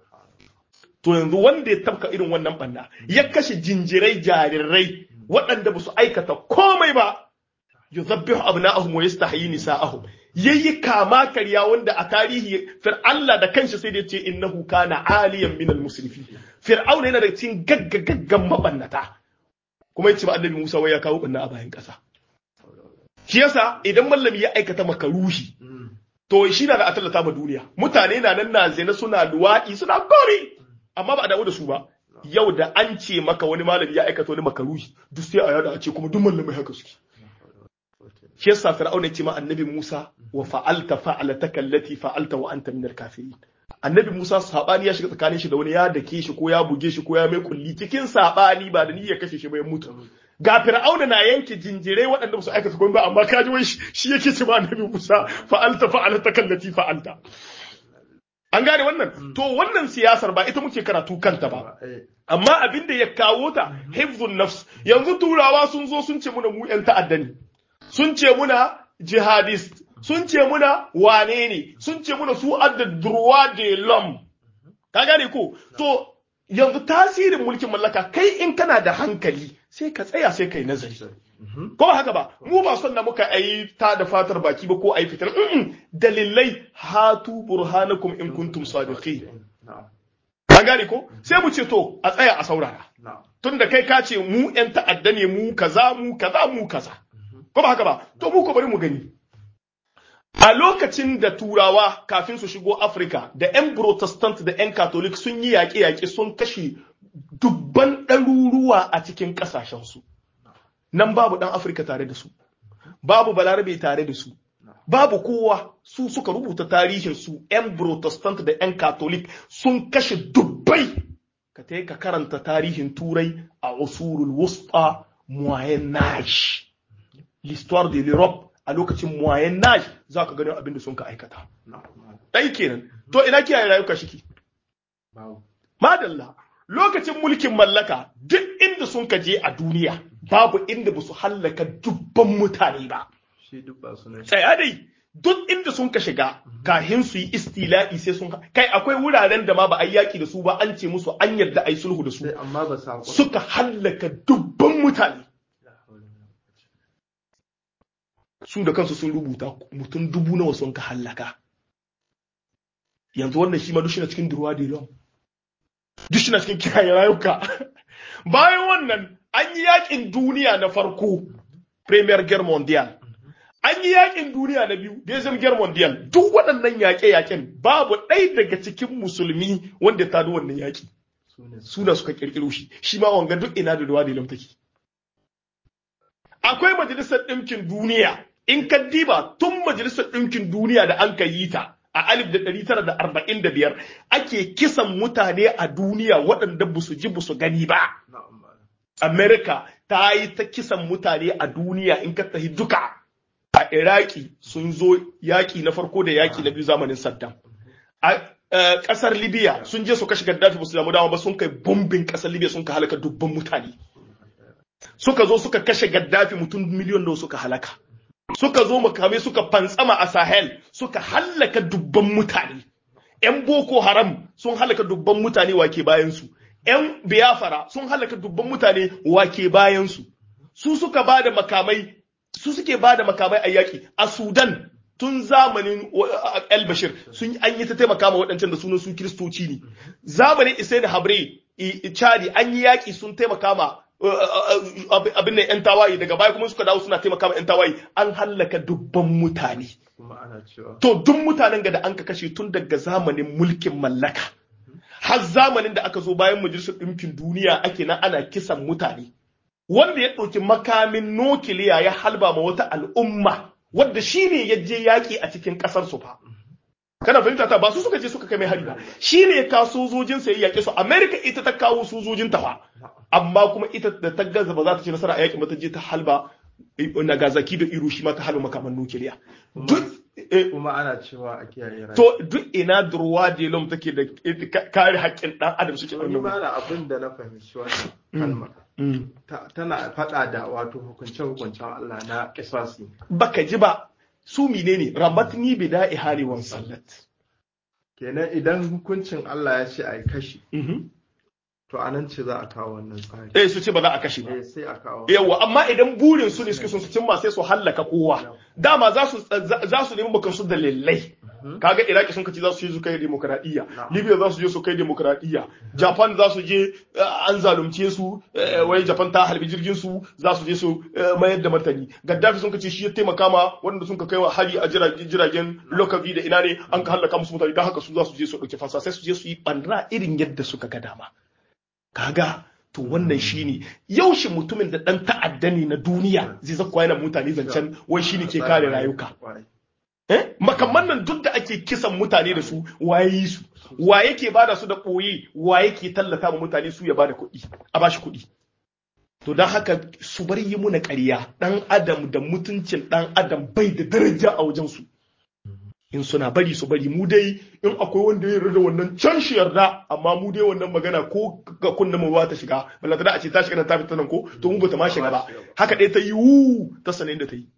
to yanzu wanda ya tabka irin wannan banna ya kashe jinjirai jarirai waɗanda ba su aikata komai ba yuzabbihu abna'ahum wa yastahyi nisa'ahum yayi kama karya wanda a tarihi fir Allah da kanshi sai da ya ce innahu kana aliyan minal musrifin fir'auna yana da cikin gaggagaggan mabannata kuma yace ba annabi Musa wai ya kawo banna a bayan ƙasa shi yasa idan mallami ya aikata makaruhi to shi na da a tallata ma duniya mutane na nan na zina suna luwaɗi suna gori amma ba a damu da su ba yau da an ce maka wani malami ya aikata wani makaruhi duk sai a yada a ce kuma duk malamai haka suke shi yasa fir'auna ya ce ma annabi Musa wa fa'alta fa'alataka allati fa'alta wa anta minal kafirin annabi Musa sabani ya shiga tsakanin shi da wani ya dake shi ko ya buge shi ko ya mai kulli cikin sabani ba da niyyar kashe shi ba ya mutu ga fir'auna na yanke jinjirai waɗanda ba su aikata komai ba amma kaji wai shi yake ce ma annabi Musa fa'alta fa'alataka allati fa'alta an gane wannan to wannan siyasar ba ita muke karatu kanta ba Eh, amma abin da ya kawo ta hifzun nafs yanzu turawa sun zo sun ce muna mu yan ta'adda ne sun ce muna jihadist sun ce muna wane ne sun ce muna su adda droit de l'homme ka gane ko to yanzu tasirin mulkin mallaka kai in kana da hankali sai ka tsaya sai kai nazari mhm. ko ba haka ba mu ba son da muka ayi ta da fatar baki ba ko ayi fitar Mm-mm. dalilai hatu burhanakum in kuntum sadiqin Na'am, an gane ko sai mu ce to a tsaya a saurara na'am. tunda kai ka ce mu yan ta'adda ne mu kaza mu kaza mu kaza ko ba haka ba to mu ko bari mu gani a lokacin da turawa kafin su shigo Afirka da 'yan protestant da 'yan catholic sun yi yaƙe-yaƙe sun kashe dubban ɗaruruwa a cikin ƙasashensu nan babu ɗan Afirka tare da su babu balarabe tare da su babu kowa su suka rubuta tarihinsu 'yan protestant da 'yan catholic sun kashe dubbai ka ta ka karanta tarihin turai a usurul wusta moyen age l'histoire de l'Europe a lokacin moyen age za ka gani abin da sun ka aikata Na'am, na'am. ɗai kenan to ina kiyaye rayuka shiki Babu. madalla lokacin mulkin mallaka duk inda sun ka je a duniya babu inda ba su hallaka dubban mutane ba Shi duk ba su ne. tsaya dai duk inda sun ka shiga kahin su yi istila'i sai sun kai akwai wuraren da ma ba a yi yaki da su ba an ce musu an yarda a yi sulhu da su Sai amma ba sa suka hallaka dubban mutane su da kansu sun rubuta mutum dubu nawa sun ka hallaka yanzu wannan shi ma duk shina cikin durwa da ilon duk shina cikin kiyaye rayuka bayan wannan an yi yakin duniya na farko premier guerre mondial an yi yakin duniya na biyu deuxième guerre mondial duk waɗannan yaƙe-yaƙen babu ɗaya daga cikin musulmi wanda ta wannan yaƙi su ne su. suna suka kirkiro shi shi ma wanga duk ina da ruwa da lam take akwai majalisar ɗinkin duniya in ka diba tun majalisar ɗinkin duniya da an ka yi ta a alif da ɗari tara da arba'in da biyar ake kisan mutane a duniya waɗanda ba su ji ba su gani ba Na'am, malam. Amerika ta yi ta kisan mutane a duniya in ka tafi duka a Iraki sun zo yaƙi na farko da yaƙi na biyu zamanin Saddam. A eh, ƙasar Libya sun je su kashe Gaddafi ba su damu dama ba sun kai bombin ƙasar Libya sun ka halaka dubban mutane. Suka zo suka kashe Gaddafi mutum miliyon da suka halaka. Suka zo makamai suka fantsama a Sahel suka halaka dubban mutane. 'Yan Boko Haram sun halaka dubban mutane wake bayansu. 'Yan Biafra sun halaka dubban mutane wake bayansu. Su suka ba da makamai, su suke ba da makamai a yaƙi a Sudan tun zamanin wa- El Bashir sun an yi ta taimaka ma waɗancan da sunan su Kiristoci ne. Zamanin Isaini Habre, i- i- Chadi an yi yaƙi sun taimaka ma uh, uh, uh, abin da 'yan tawaye daga baya kuma suka dawo suna taimaka ma 'yan tawaye an hallaka dubban mutane. Kuma ana cewa To duk mutanen ga da an ka kashe tun daga zamanin mulkin mallaka. Har zamanin da aka zo bayan majalisar ɗinkin duniya ake nan ana kisan mutane. Wanda ya ɗauki makamin nukiliya ya halba ma wata al'umma wadda shi ne ya je yaƙi a cikin ƙasar su fa. Kana fahimta ta ba su suka je suka kai mai hari ba. Shi ne ya kawo sojojin sa ya yaƙe su. Amerika ita ta kawo sojojin ta fa. Amma kuma ita da ta gaza ba za ta ci nasara a yaƙin ba ta je ta halba eh, Nagasaki da Hiroshima ta halba makaman nukiliya. Duk eh, kuma ana cewa a kiyaye rayuwa. To duk ina durwa delom take da ka- kare haƙƙin ɗan adam suke Wani wannan. ma da abin da na fahimci wannan kalma ta- tana faɗa da wato hukunce-hukuncen Allah na kisasi. Baka ji ba su menene rabatni bida ihari wan sallat. Kenan idan hukuncin Allah ya ce a yi kashi, to a nan ce za a kawo wannan tsari. Eh su ce ba za a kashe ba. Eh sai a kawo. Yawwa amma idan burin su ne suke son su cimma sai su hallaka kowa. Dama za su za su nemi bakan su dalilai. Kaga Iraki sun kace za su je su kai demokradiyya, Libya za su je su kai demokradiyya, Japan za su je eh, an zalunce su eh, wai Japan ta halbi jirgin su za su je su eh, mayar da martani. Gaddafi sun kace shi ya taimaka ma wanda sun ka kai wa hari a jiragen jiragen lokaci da ina ne an ka hallaka musu mutane don haka su za su je su dauki fansa sai su je su yi banna irin yadda suka ga dama. kaga to wannan shine yaushe mutumin da dan ta'adda ne na duniya zai zakwa yana mutane zancen wai shine ke kare rayuka eh makamman nan duk da ake kisan mutane da su waye yi su wa yake bada su da koyi wa yake tallata ma mutane su ya bada kuɗi a bashi kuɗi to don haka su bar yi muna ƙarya ɗan adam da mutuncin ɗan adam bai da daraja a wajen su in suna bari su bari mu dai in akwai wanda ya yarda wannan can shi yarda amma mu dai wannan magana ko ga kunna mu ba ta shiga ballanta da a ce ta shiga nan ta fita nan ko to mu bata ma shiga ba haka dai ta yi wu ta sanin da ta yi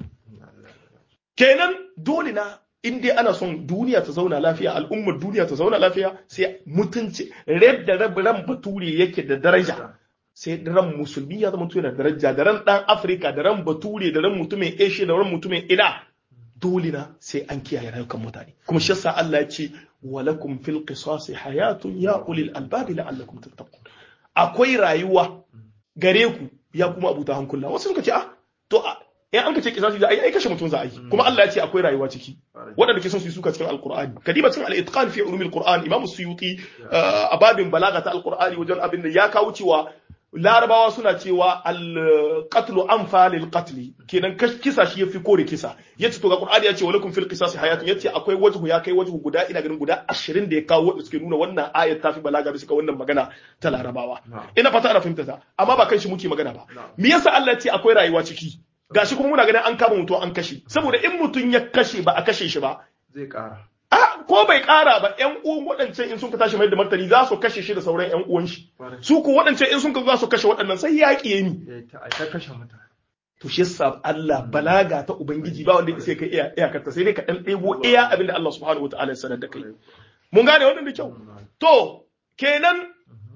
kenan dole na in dai ana son duniya ta zauna lafiya al'ummar duniya ta zauna lafiya sai mutunci red da ran bature yake da daraja sai ran musulmi ya zama yana daraja da ran dan afirka da ran bature da ran mutumin asia da ran mutumin ina dole na sai an kiyaye rayukan mutane kuma shi yasa Allah ya ce walakum fil qisasi hayatun ya ulil albabi la'allakum tattaqun akwai rayuwa gare ku ya kuma abuta hankula wasu suka ce ah to in an ka ce kisasi za a yi ai kashe mutum za a yi kuma Allah ya ce akwai rayuwa ciki waɗanda ke son su yi suka cikin alqur'ani kadiba cikin al-itqan fi ulumil qur'an imam suyuti a babin balaga ta alqur'ani wajen abin da ya kawo cewa larabawa suna cewa al-qatlu anfa lil qatl kenan kisa shi yafi kore kisa yace to ga qur'ani ya ce walakum fil qisasi hayatun yace akwai wajhu ya kai wajhu guda ina ganin guda 20 da ya kawo wanda suke nuna wannan ayat ta fi balaga bisa wannan magana ta larabawa ina fata ana fahimta ta amma ba kan shi muke magana ba me yasa Allah ya ce akwai rayuwa ciki gashi kuma muna ganin an kama mutum an kashe saboda in mutum ya kashe ba a kashe shi ba zai kara a ko bai kara ba yan uwan waɗancan in sun ka tashi mai da martani za su kashe shi da sauran yan uwan shi su ko waɗancan in sun ka za su kashe waɗannan sai yaƙi ya ni ta kashe mutane to shi yasa Allah balaga ta ubangiji ba wanda sai kai iya iyakarta sai dai ka dan ɗebo iya abin da Allah subhanahu wataala ya sanar da kai mun gane wannan da kyau to kenan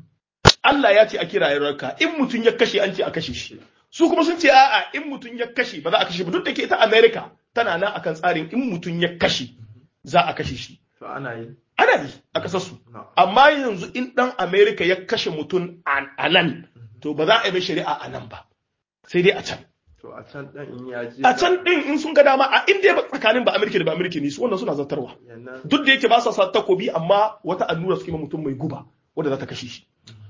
Allah ya ce a kira yarwarka in mutum ya kashe an ce a kashe shi su kuma sun ce a'a in mutum ya kashe ba za a kashe ba duk da ke ita America tana nan akan tsarin in mutum ya kashe za a kashe shi to ana yi ana yi a kasar su amma yanzu in dan America ya kashe mutum a nan to ba za a yi mai shari'a a nan ba sai dai a can to a can din in ya je a can din in sun ga dama a inda ba tsakanin ba America da ba America ne su wannan suna zartarwa duk da yake ba sa sa takobi amma wata allura suke ma mutum mai guba wanda za ta kashe shi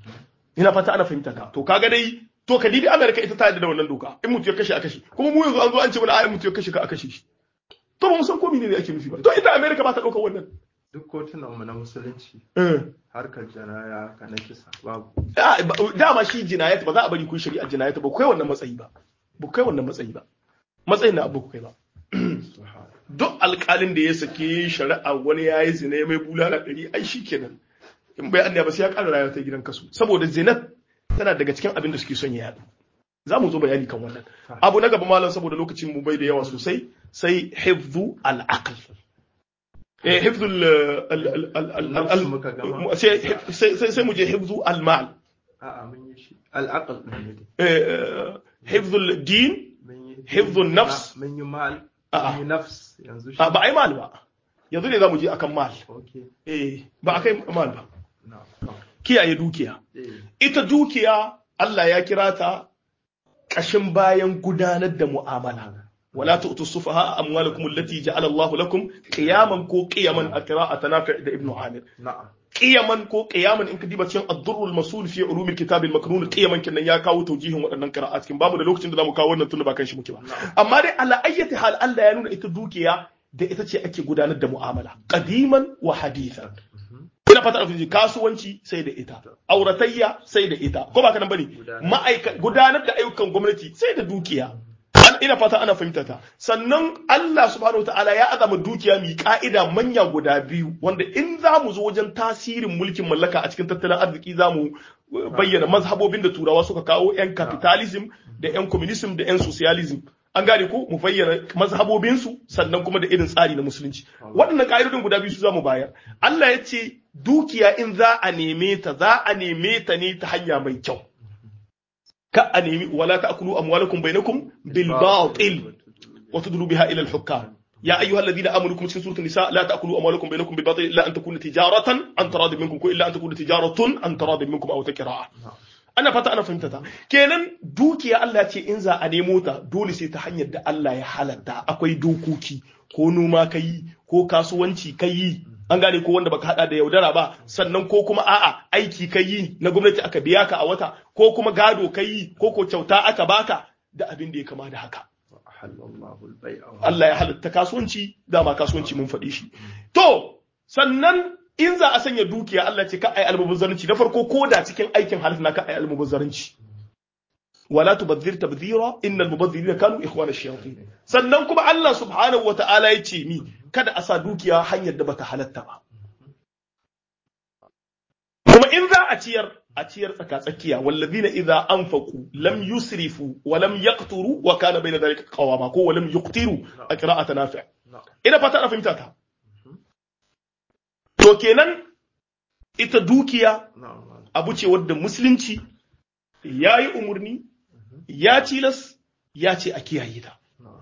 ina fata ana fahimta ka to kaga dai to ka dibi America ita ta yarda da wannan doka in mutum ya kashe a kashe kuma mu yanzu an zo an ce mana ai mutum ya kashe ka a kashe shi to ba mu san ko ne ake nufi ba to ita America ba ta ɗaukar wannan duk kotunan mu na musulunci harkar janaya ka na kisa babu dama shi jinayat ba za a bari kun shari'a jinayat ba kai wannan matsayi ba ba kai wannan matsayi ba matsayin na abu kai ba duk alƙalin da ya sake shari'a wani ya yi zina ya mai bulala ɗari ai shi kenan in bai annaya ba sai ya ƙara rayuwa ta gidan kasu saboda zinat tana daga cikin abin da suke son ya yaɗu za mu zo bayani kan wannan abu na gaba malam saboda lokacin mu bai da yawa sosai sai hifzu al-aql eh hifzu sai mu je hifzu al-mal a'a mun yi shi al-aql ne eh hifzu al-din hifzu an-nafs mun yi mal mun yi nafs yanzu shi ba ai mal ba yanzu ne za mu je akan mal okay eh ba akai mal ba na kiyaye dukiya eh ita dukiya Allah ya kira ta ƙashin bayan gudanar da mu'amala wala tu'tu sufaha amwalakum allati ja'ala Allah lakum qiyaman ko qiyaman a qira'ata nafi' da ibnu amir na'am qiyaman ko qiyaman in ka diba cikin ad-durrul masul fi ulum al-kitab al-maknun qiyaman kinnan ya kawo taujihin waɗannan qira'at cikin bamu da lokacin da zamu kawo wannan tunda ba kan shi muke ba amma dai ala ayyati hal Allah ya nuna ita dukiya da ita ce ake gudanar da mu'amala qadiman wa hadithan ina fata a fiji kasuwanci sai da ita auratayya sai da ita ko ba ka nan bane ma'aika gudanar da ayyukan gwamnati sai da dukiya ina fata ana fahimta ta sannan Allah subhanahu wataala ya azama dukiya mai ka'ida manya guda biyu wanda in za mu zo wajen tasirin mulkin mallaka a cikin tattalin arziki za mu bayyana mazhabobin da turawa suka kawo yan capitalism da yan communism da yan socialism an gane ko mu bayyana mazhabobinsu sannan kuma da irin tsari na musulunci waɗannan ƙa'idodin guda biyu su za mu bayar Allah ya ce dukiya in za a neme ta za a neme ta ne ta hanya mai kyau ka a nemi wala ta'kulu amwalakum bainakum bil batil wa tudlu biha ila al hukam ya ayyuha alladhina amanu kum cikin suratul nisa la ta'kulu amwalakum bainakum bil batil illa an takuna tijaratan an taradin minkum ko illa an takuna tijaratun an taradin minkum aw taqra'a ana fata ana fahimta ta kenan dukiya Allah ya ce in za a nemo ta dole sai ta hanyar da Allah ya halatta akwai dokoki ko noma kai ko kasuwanci kai an gane ko wanda baka hada da yaudara ba sannan ko kuma a'a aiki kai na gwamnati aka biya ka a wata ko kuma gado kai ko ko kyauta aka baka da abin da ya kama da haka Allah ya halatta kasuwanci dama kasuwanci mun faɗi shi to sannan in za a sanya dukiya Allah ce ka ai almubazzaranci na farko ko da cikin aikin halal na ka ai almubazzaranci wala tubadhir tabdhira innal mubazzirina kanu ikhwana ash-shayatin sannan kuma Allah subhanahu wata'ala ya ce mi kada a sa dukiya hanyar da bata halatta ba kuma in za a ciyar a ciyar tsaka-tsakiya wallazina idza anfaqu lam yusrifu wa lam yaqturu wa kana bayna dhalika qawama ko wa lam yuqtiru a qira'at nafi' ina fata na fahimta ta to kenan ita dukiya abu ce wadda musulunci ya yi umarni ya tilas ya ce a kiyaye ta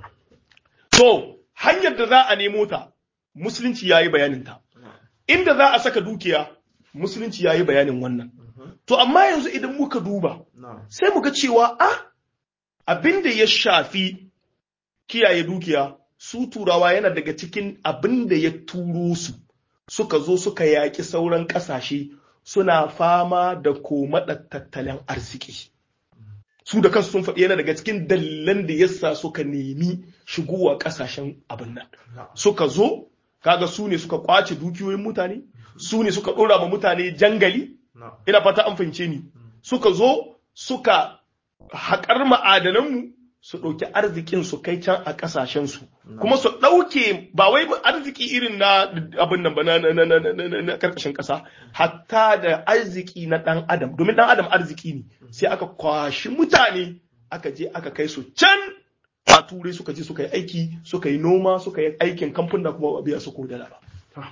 to hanyar da za a nemo ta musulunci ya yi bayaninta inda za a saka dukiya musulunci ya yi bayanin wannan to amma yanzu idan muka duba sai muga cewa a abin da ya shafi kiyaye dukiya su turawa yana daga cikin abin da ya turo su suka zo suka yaƙi sauran ƙasashe suna fama da komaɗa tattalin arziki su da kansu sun faɗi yana daga cikin dalilan da yasa suka nemi shigowa ƙasashen abin nan suka zo kaga su ne suka kwace dukiyoyin mutane su ne suka ɗora ma mutane jangali ina fata an fahimce ni suka zo suka haƙar ma'adananmu su ɗauki arzikin su kai can a ƙasashensu kuma su ɗauke ba wai arziki irin na abin nan ba na ƙarƙashin ƙasa hatta da arziki na ɗan adam domin ɗan adam arziki ne sai aka kwashi mutane aka je aka kai su can a turai suka je suka yi aiki suka yi noma suka yi aikin kamfuna kuma ba biya su ko dala ba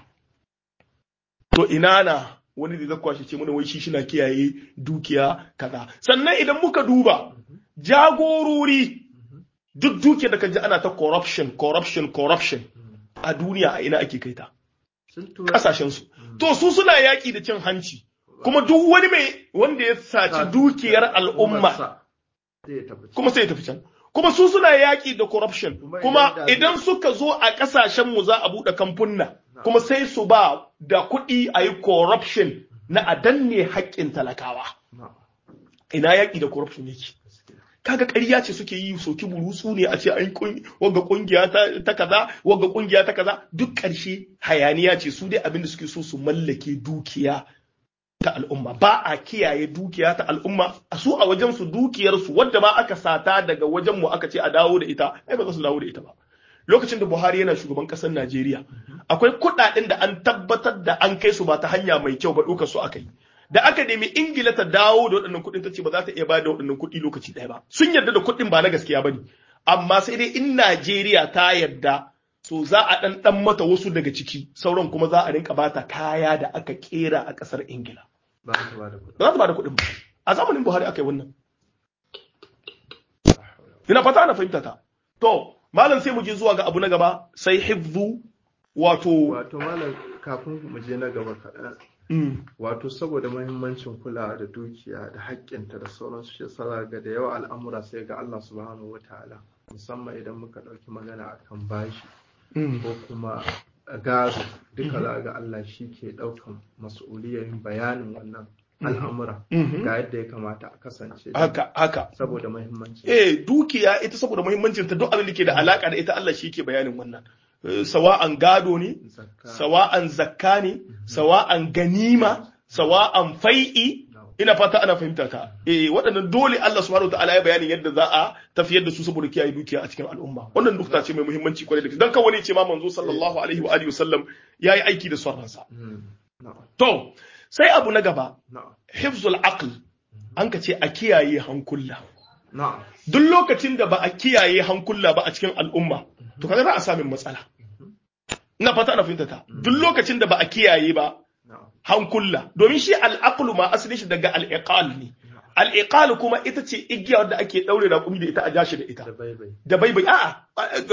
to ina na wani da zai kwashe ce mana wai shi shina kiyaye dukiya kaza sannan idan muka duba jagorori duk duke da kaji ana ta corruption corruption corruption a duniya a ina ake kai ta kasashensu to su suna yaƙi da cin hanci kuma duk wani mai wanda ya saci dukiyar al'umma kuma sai ya tafi can kuma su suna yaƙi da corruption kuma idan suka zo a ƙasashenmu za a buɗe kamfunna kuma sai su ba da kuɗi a yi corruption na a danne haƙƙin talakawa ina yaƙi da corruption yake kaga ƙarya ce suke yi soki burutsu ne a ce an wagga kungiya ta kaza wagga kungiya ta kaza duk ƙarshe hayaniya ce su dai abinda suke so su mallake dukiya ta al'umma ba a kiyaye dukiya ta al'umma a su a wajen su dukiyar su wadda ma aka sata daga wajen mu aka ce a dawo da ita ai ba za su dawo da ita ba lokacin da Buhari yana shugaban ƙasar Najeriya akwai kuɗaɗen da an tabbatar da an kai su ba ta hanya mai kyau ba ɗaukar su aka yi da aka nemi ingila ta dawo da waɗannan kuɗin ta ce ba za ta iya bayar da waɗannan kuɗi lokaci ɗaya ba sun yarda da kuɗin ba na gaskiya ba ne amma sai dai in najeriya ta yarda to za a ɗan ɗan mata wasu daga ciki sauran kuma za a rinka bata kaya da aka ƙera a ƙasar ingila ba za ta ba da kuɗin ba a zamanin buhari aka yi wannan ina fata ana fahimta ta to malam sai mu je zuwa ga abu na gaba sai hifzu wato wato malam kafin mu je na gaba kaɗan wato saboda mahimmancin kula da dukiya da haƙƙinta da sauransu shi yasa ga da yawa al'amura sai ga Allah subhanahu wataala musamman idan muka ɗauki magana akan bashi ko kuma gado duka za ga Allah shi ke ɗaukan mas'uliyar bayanin wannan al'amura ga yadda ya kamata a kasance haka haka saboda mahimmanci eh dukiya ita saboda mahimmancin ta duk abin da ke da alaka da ita Allah shi ke bayanin wannan sawa'an gado ne, sawa'an zakka ne, sawa'an ganima, sawa'an fai'i, ina fata ana fahimta ta. Eh waɗannan dole Allah subhanahu wa ta'ala ya bayanin yadda za a tafiyar da su saboda kiyaye dukiya a cikin al'umma. Wannan dukta ce mai muhimmanci kwarai da gaske. Dan kawai ne ce ma manzo sallallahu alaihi wa alihi wasallam yayi aiki da son ransa. To, sai abu na gaba, hifzul aql an ka ce a kiyaye hankula. Duk lokacin da ba a kiyaye hankula ba a cikin al'umma, to kaga za a samun matsala. Ina fata ana fahimta ta. Duk lokacin da ba a kiyaye ba hankula, domin shi al'aqlu ma asalin shi daga al'iqal ne. Al'iqal kuma ita ce igiya wadda ake ɗaure raƙumi da ita a jashi da ita. Da baibai. A'a,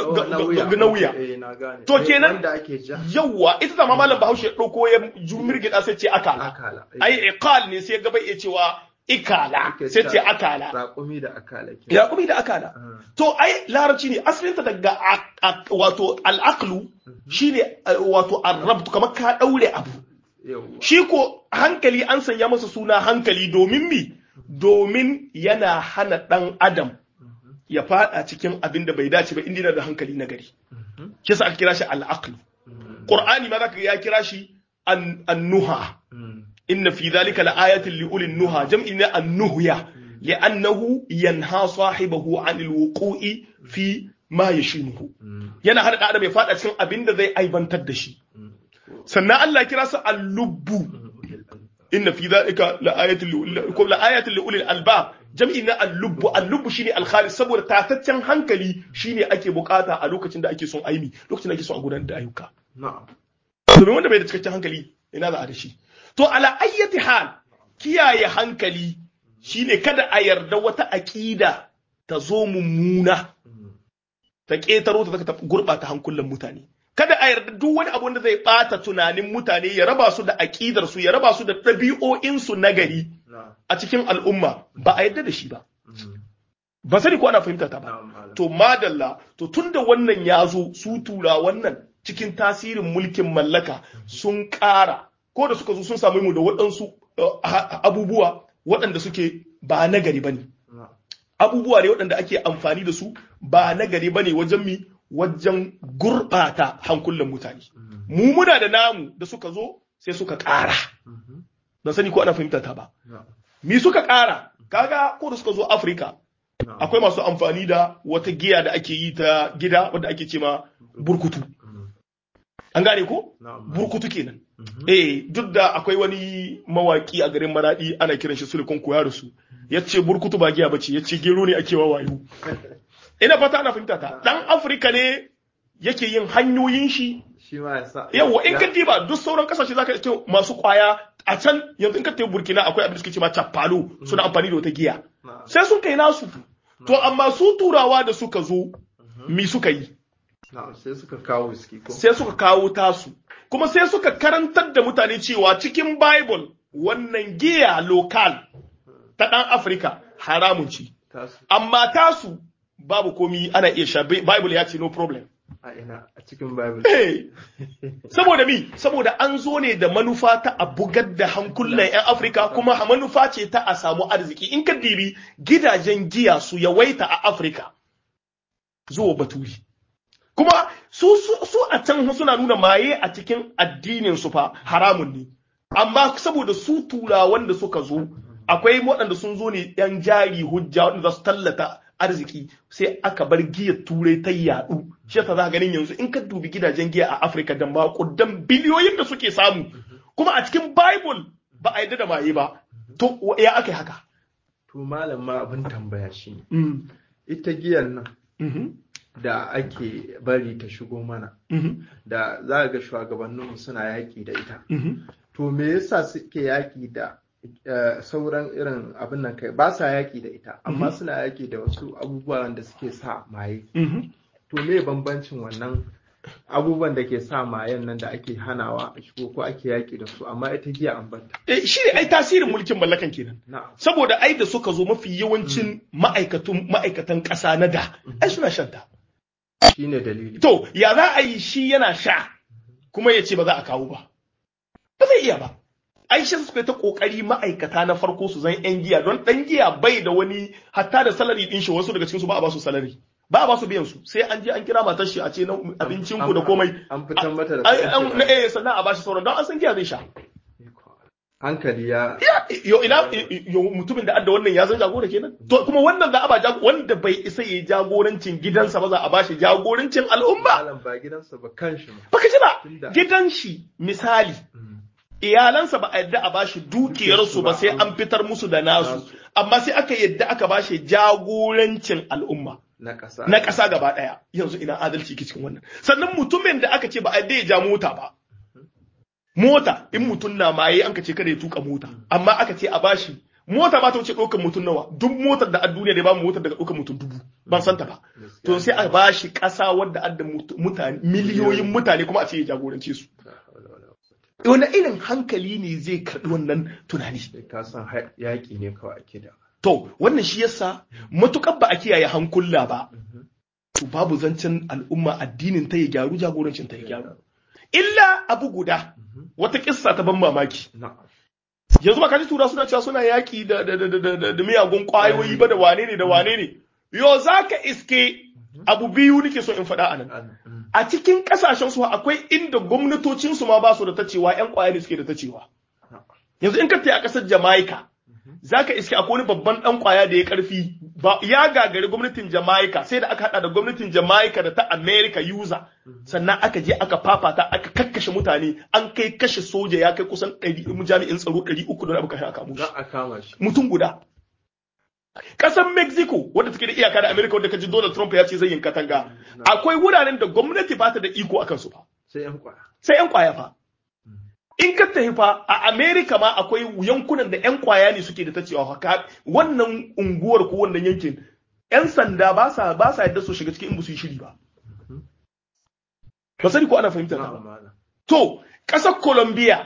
ga wuya. To kenan yawwa ita zama malam Bahaushe ya ɗauko ya jumirgida sai ce akala. Ai iqal ne sai gaba iya cewa ikala sai ce akala raƙumi da akala ke raƙumi da akala to ai larabci ne asalinta daga wato al'aqlu shine wato arrabtu kamar ka daure abu shi ko hankali an sanya masa suna hankali domin mi domin yana hana dan adam ya fada cikin abin da bai dace ba inda da hankali na gari kisa aka kira shi al'aqlu qur'ani ma zaka ya kira shi an-nuha إن في ذلك لآية لأولي النهى جمع النهية لأنه ينهى صاحبه عن الوقوع في ma yashinuhu yana hana dan adam ya fada cikin abin da zai aibantar da shi sannan Allah ya kira su al-lubbu inna fi dhalika laayatin li laayatin li ulil albab jam'i na al-lubbu al-lubbu shine al-khalis saboda tataccen hankali shine ake bukata a lokacin da ake son aimi lokacin da ake son a gudanar da ayyuka na'am domin wanda bai da cikakken hankali ina za a da shi to ala ayyati hal kiyaye hankali shine kada a yarda wata aqida ta zo mummuna ta ƙetaro ta ta gurɓata hankulan mutane kada a yarda duk wani abu da zai ɓata tunanin mutane ya raba su da aƙidar su ya raba su da ɗabi'o'in su na gari na'am a cikin al'umma ba a yarda da shi ba ba sani ko ana fahimta ta ba na'am malam to madalla to tunda wannan ya zo su tura wannan cikin tasirin mulkin mallaka sun ƙara ko da suka zo sun samu mu da waɗansu uh, ha- abubuwa waɗanda suke ba na gari ba ne na'am abubuwa ne waɗanda ake amfani da su ba na gari ba ne wajen mi wajen gurɓata hankulan mutane mu muna da namu da suka zo sai suka ƙara Mhm. ban sani ko ana fahimta ta ba na'am mi suka ƙara kaga ko da suka zo afirka na'am akwai masu amfani da wata giya da ake yi ta gida wadda ake ce ma burkutu Mhm. an gane ko na'am burkutu kenan Mhm. eh duk da akwai wani mawaki a garin maradi ana kiran shi sulikon koya da su ya ce burkutu ba giya bace ya ce gero ne ake wawayo ina fata ana fahimta ta dan afirka ne yake yin hanyoyin shi shi ma ya sa yawa in ka diba duk sauran kasashe zaka ce masu kwaya a can yanzu in ka tafi burkina akwai abin da suke ce ma chapalo suna amfani da wata giya na'am sai sun kai nasu to amma su turawa da suka zo mi suka yi na'am sai suka kawo whisky ko sai suka kawo tasu kuma sai suka karantar da mutane cewa cikin bible wannan giya lokal ta ɗan afirka haramun ce tasu amma tasu babu komi ana iya sha bible ya ce no problem a ina a cikin bible Hey! saboda mi saboda an zo ne da manufa ta a bugar da hankulan 'yan afirka kuma manufa ce ta a samu arziki in ka dibi gidajen giya su yawaita a afirka zuwa baturi kuma su, su, su a can suna nuna maye a cikin addinin su fa haramun ne amma saboda su turawan da suka zo akwai waɗanda sun zo ne yan jari hujja waɗanda za su tallata arziki sai aka bar giyar turai ta yaɗu shi yasa za ka ganin yanzu in ka dubi gidajen giya a afirka da makudan biliyoyin da suke samu kuma a cikin bible ba a yadda da maye ba to ya aka yi haka to malam ma abin tambaya shi ne Mm, ita giyan nan mhm, da ake bari ta shigo mana mhm, da za ga shugabanninmu suna yaƙi da ita mhm. to me yasa suke yaƙi da eh, sauran irin abin nan kai ba sa yaƙi da ita amma suna yaƙi da wasu abubuwan da suke sa maye Mhm. to me bambancin wannan abubuwan da ke sa mayen nan da ake hanawa a shigo ko ake yaƙi da su amma ita giya an banta Eh, shi ne ai tasirin mulkin mallakan kenan na'am saboda ai da suka zo mafi yawancin ma'aikatun ma'aikatan ƙasa na da ai suna shan ta shine dalili to ya za a yi shi yana sha kuma ya ce ba za a kawo ba ba zai iya ba ai shi suka yi ta kokari ma'aikata na farko su zan yan giya don dan giya bai da wani hatta da salari din shi wasu daga cikin su ba a ba su salari ba a ba su biyan su sai an je an kira matar shi a ce na abincin ku da komai an fitar mata da ai kuɗin an shiga. eh sannan a bashi sauran don an san giya zai sha hankali ya yo ina yo mutumin da adda wannan ya zan jagora kenan to kuma wannan za a ba jago wanda bai isa yayi jagorancin gidansa ba za a bashi jagorancin al'umma malam ba gidansa ba kanshi ma baka ji ba Tunda- gidan shi misali iyalansa ba a yadda a bashi dukiyarsu ba sai an fitar musu da nasu amma sai aka yadda aka bashi jagorancin al'umma na ƙasa na ƙasa gaba ɗaya yanzu ina adalci ke cikin wannan sannan mutumin da aka ce ba a yadda ya ja mota ba mota in mutum na maye an ka ce kada ya tuka mota amma aka ce a bashi mota ba ta wuce ɗaukar mutum nawa duk motar da a duniya da ba mu motar daga ɗaukar mutum dubu ban santa ba to sai a bashi ƙasa wadda adda mut- mutane miliyoyin mutane kuma a ce ya jagorance su wani irin hankali ne zai karɓi wannan tunani Sai ka san ha- yaƙi ne kawai ake da to wannan shi yasa matukar ba a kiyaye hankula ba to babu zancen al'umma addinin ta ya gyaru jagorancin ta ya gyaru illa abu guda wata kissa ta ban mamaki na'am yanzu ba ka ji tura suna cewa suna yaki da da da da da, da miyagun kwayoyi ba da wane ne da wane ne yo zaka iske abu biyu nake so in faɗa a nan An- mm. a cikin kasashen su akwai inda gwamnatocin su ma ba su da ta cewa yan kwaya ne suke da ta cewa yanzu in ka tafi a ƙasar Jamaica zaka iske akwai wani babban dan kwaya da ya karfi ba ya gagari gwamnatin Jamaica sai da aka hada da gwamnatin Jamaica da ta America user sannan aka je aka fafata aka kakkashe mutane an kai kashe soja ya kai kusan 100 jami'in tsaro 300 da abu kai aka mushi za a kama shi mutum guda Ƙasar Mexico wadda take da iyaka da America wadda kaji Donald Trump ya ce zai yin katanga akwai wuraren da gwamnati ba ta da iko akan su fa sai yan kwaya sai yan kwaya fa in ka tafi fa a America ma akwai yankunan da yan kwaya ne suke da ta cewa haka wannan unguwar ko wannan yankin yan sanda ba sa ba sa yadda su shiga cikin in ba su yi shiri ba ba sani ko ana fahimtar ta na'am ba malam to ƙasar Colombia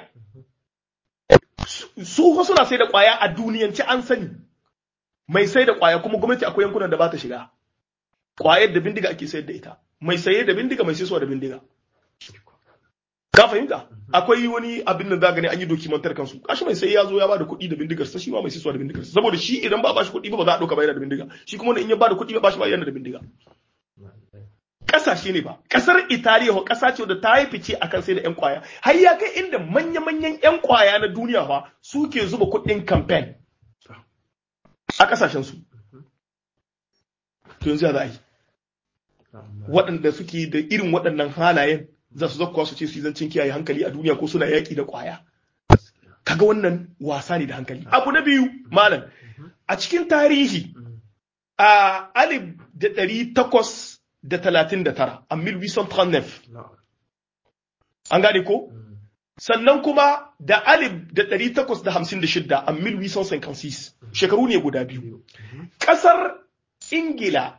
su su suna sai da kwaya a duniyance an sani mai sai da kwaya kuma gwamnati akwai yankunan da ba ta shiga kwayar da bindiga ake sayar da ita mai saye da bindiga mai sayarwa da bindiga ka fahimta akwai wani abin da za gani an yi dokimantar kansu kashi mai sai ya zo ya bada kuɗi da bindigar sa shi ma mai sayarwa da bindigar sa saboda shi idan ba a bashi kuɗi ba ba za a ɗauka ba yana da bindiga shi kuma in ya bada kuɗi ba bashi ba yana da bindiga kasashe ne ba kasar italiya ko kasa ce da ta yi fice akan sai da yan kwaya har ya kai inda manya-manyan yan kwaya na duniya fa suke zuba kuɗin campaign a kasashen su to yanzu ya za a yi waɗanda suke da irin waɗannan halayen za su zakkuwa su ce su yi zancen kiyaye hankali a duniya ko suna yaƙi da ƙwaya kaga wannan wasa ne da hankali abu na biyu malam a cikin tarihi a alif da ɗari takwas da talatin da tara a 1839 na'am an gane ko sannan kuma da alif da ɗari takwas da hamsin da shidda a 1856 shekaru ne guda biyu ƙasar ingila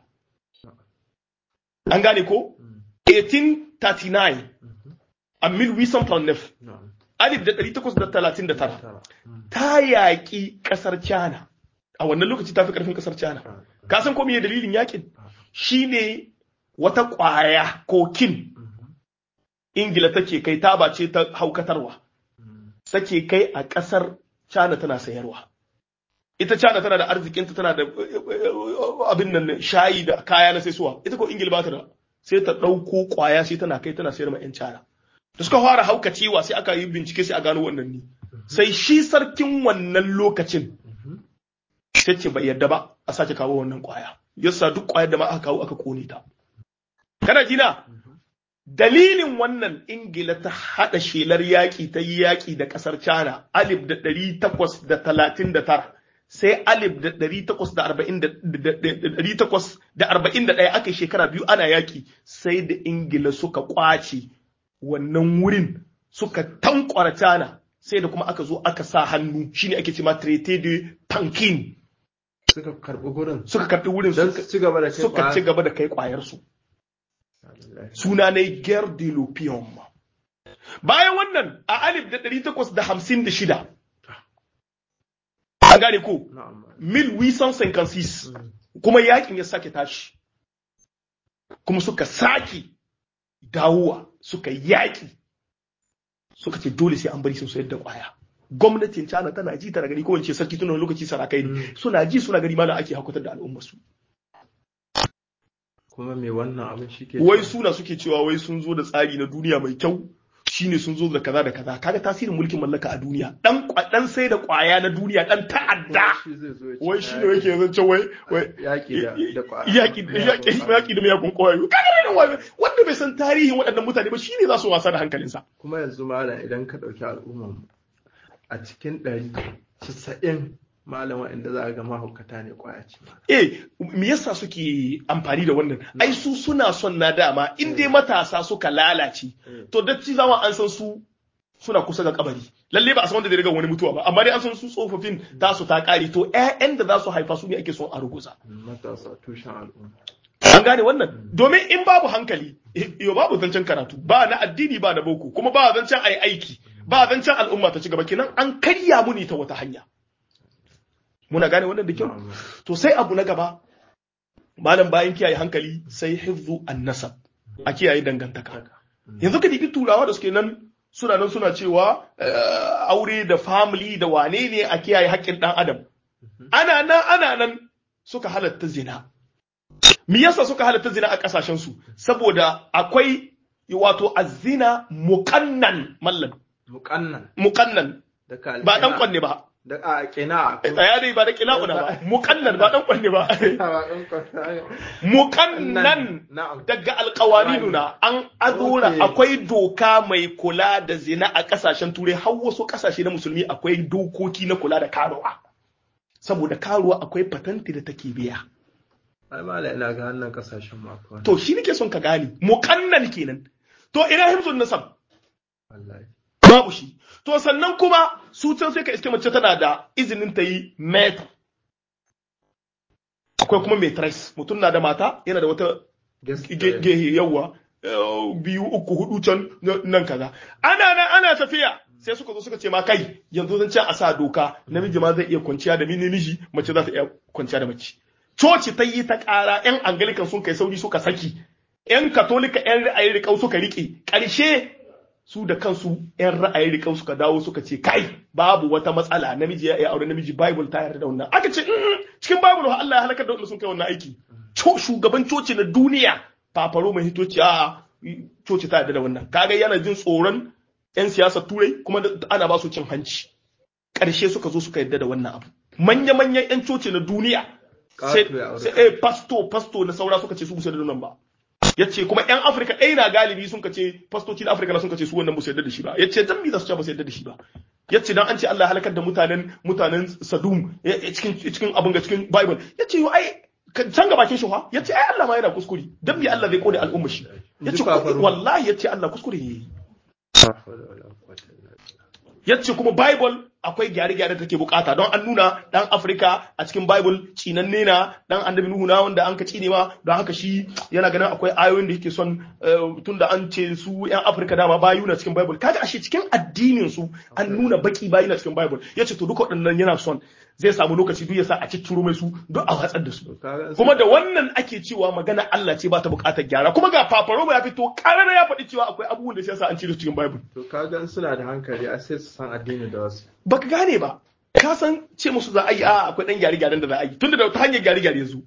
an gane ko 1839 a 1839 na'am alif da ɗari takwas da talatin da tara tara ta yaƙi ƙasar China a wannan lokaci ta fi ƙarfin ƙasar China ka san ko me dalilin yaƙin shine wata ƙwaya kokin Ingila take kai ta ce ta haukatarwa take kai a ƙasar China tana sayarwa ita China tana da arzikinta tana da abin nan shayi da kaya na saisuwa ita ko Ingila ba ta da sai ta ɗauko ƙwaya sai tana kai tana sayar ma 'yan China da suka fara haukacewa sai aka yi bincike sai a gano wannan ne sai shi sarkin wannan lokacin sai ce bai yarda ba a sake kawo wannan kwaya yasa duk kwayar da ma aka kawo aka kone ta kana jina dalilin wannan ingila ta hada shelar yaƙi ta yi yaƙi da ƙasar china alif da ɗari takwas da talatin da tara sai alif da ɗari takwas da arba'in da ɗari takwas da arba'in da ɗaya aka yi shekara biyu ana yaƙi sai da ingila suka ƙwace wannan wurin suka tankwara China sai da kuma aka zo aka sa hannu shine ake cewa Traité de Pankin suka karɓi gurin suka karɓi wurin don suka su ci gaba da kai suka ci gaba da kai kwayar su suna ne Guerre de l'Opium bayan wannan a alif da ɗari takwas da hamsin da shida an gane ko na'am 1856 kuma yakin ya sake tashi kuma suka sake dawowa suka yaƙi suka ce dole sai an bari sun sayar da ƙwaya gwamnatin China tana ji tana gani ko wance sarki tun wani lokaci sarakai ne suna ji suna gani malam ake hakutar da al'ummar su kuma me wannan abin shi ke wai suna suke cewa wai sun zo da tsari na duniya mai kyau shine sun zo da kaza da kaza kaga tasirin mulkin mallaka a duniya dan kwa- dan sai da ƙwaya na duniya dan ta'adda shi zai zo ya ce wai shi ne yake zance wai wai yaƙi da da ƙwaya yaƙi yaƙi yaƙi da miyagun ƙwayoyi kaga ne wai wanda bai san tarihin waɗannan mutane ba shine za su wasa da hankalinsa kuma yanzu malam idan ka ɗauki al'ummar mu a cikin ɗari casa'in malam inda za a ga mahaukata ne ƙwaya ce eh me yasa suke amfani da wannan ai su suna son na dama in dai matasa suka lalace to datti zama an san su suna kusa ga kabari lalle ba a san wanda zai riga wani mutuwa ba amma dai an san su tsofaffin tasu ta kare to ƴaƴan da za su haifa su ne ake son a ruguza matasa tushen al'umma an gane wannan domin in babu hankali yo babu zancen karatu ba na addini ba na boko kuma ba zancen ai aiki ba zancen al'umma ta ci gaba kenan an karya mu ne ta wata hanya muna gane wannan da kyau to sai abu na gaba malam bayan kiyaye hankali sai hifzu an-nasab a kiyaye dangantaka yanzu ka dibi turawa da suke nan suna nan suna cewa eh, aure da family da wane ne a kiyaye haƙƙin ɗan adam ana nan ana nan suka halatta zina me yasa suka halatta zina a ƙasashen su saboda akwai wato azina muqannan mallam muƙannan muqannan da ka ba dan kwanne ba da a kina tsaya dai ba da kila'una ba muqannan ba dan kwanne ba muqannan na'am daga alƙawarinuna an azura Okay. akwai doka mai kula da zina a ƙasashen turai har wasu ƙasashe na musulmi akwai dokoki na kula da karuwa saboda karuwa akwai patanti da take biya ai mala ina ga hannun kasashen mu akwai wannan. to shi nake son ka gane muqannan kenan to ina hifzun nasab wallahi babu shi to sannan kuma su can sai ka iske mace tana da izinin ta yi metr akwai kuma matress mutum na da mata yana da wata gaskiya gehe yawa eh, biyu uku hudu can na- nan kaza ana nan ana tafiya sai suka zo suka ce ma kai yanzu zan ce a sa doka namiji ma zai iya kwanciya da mini miji mace za ta iya kwanciya da mace coci ta yi ta ƙara yan angalikan sun kai sauri suka saki yan katolika yan ra'ayi riƙau suka riƙe ƙarshe su da kansu yan ra'ayi riƙau suka dawo suka ce kai babu wata matsala namiji ya iya aure namiji bible ta yarda da wannan aka ce "Mm, cikin bible fa Allah ya halakar da wanda sun kai wannan aiki Co- shugaban coci na duniya fafaro mai hitoci a coci ta yarda da wannan kaga yana jin tsoron yan siyasar turai kuma da- ana ba su cin hanci ƙarshe suka zo suka yarda da wannan abu manya-manyan yan coci na duniya sai Ƙato ya aure. sai eh pasto pasto na saura suka ce su musu da nan ba yace kuma yan afirka ɗaya na galibi sun ce fastoci na afirka na sun ce su wannan musu yarda da shi ba yace dan me za su ce ba su yarda da shi ba yace dan an ce Allah ya halakar da mutanen mutanen Sadum eh, eh, cikin cikin abin ga cikin Bible yace yo ai ka- can ga bakin shi fa yace ai Allah ma yana kuskure dan me Allah zai kode al'umma shi yace Ji fafaru. wallahi yace Allah kuskure yayi La hawla wala quwwata illa billah. yace kuma Bible akwai gyare-gyare da take bukata don an nuna dan Afirka a cikin Bible cinanne na dan annabi Nuhu na wanda an ka cine ma don haka shi yana ganin akwai ayoyin da yake son eh, tunda an ce su yan Afirka dama bayu na cikin Bible kaga ashe cikin addinin su an nuna baki bayu na cikin Bible yace to duka waɗannan yana son zai samu lokaci duk ya sa a cicciro mai su duk a watsar da su To kaga in kuma da wannan ake cewa magana Allah ce ba ta bukatar gyara kuma ga Paparoma ya fito karara ya faɗi cewa akwai abubuwan da sai sa an cire su cikin Bible to kaga in suna da hankali a sai su san addini da wasu baka gane ba ka san ce musu za a yi a akwai dan gyare gyaren da za a yi tunda da ta hanyar gyare gyare yanzu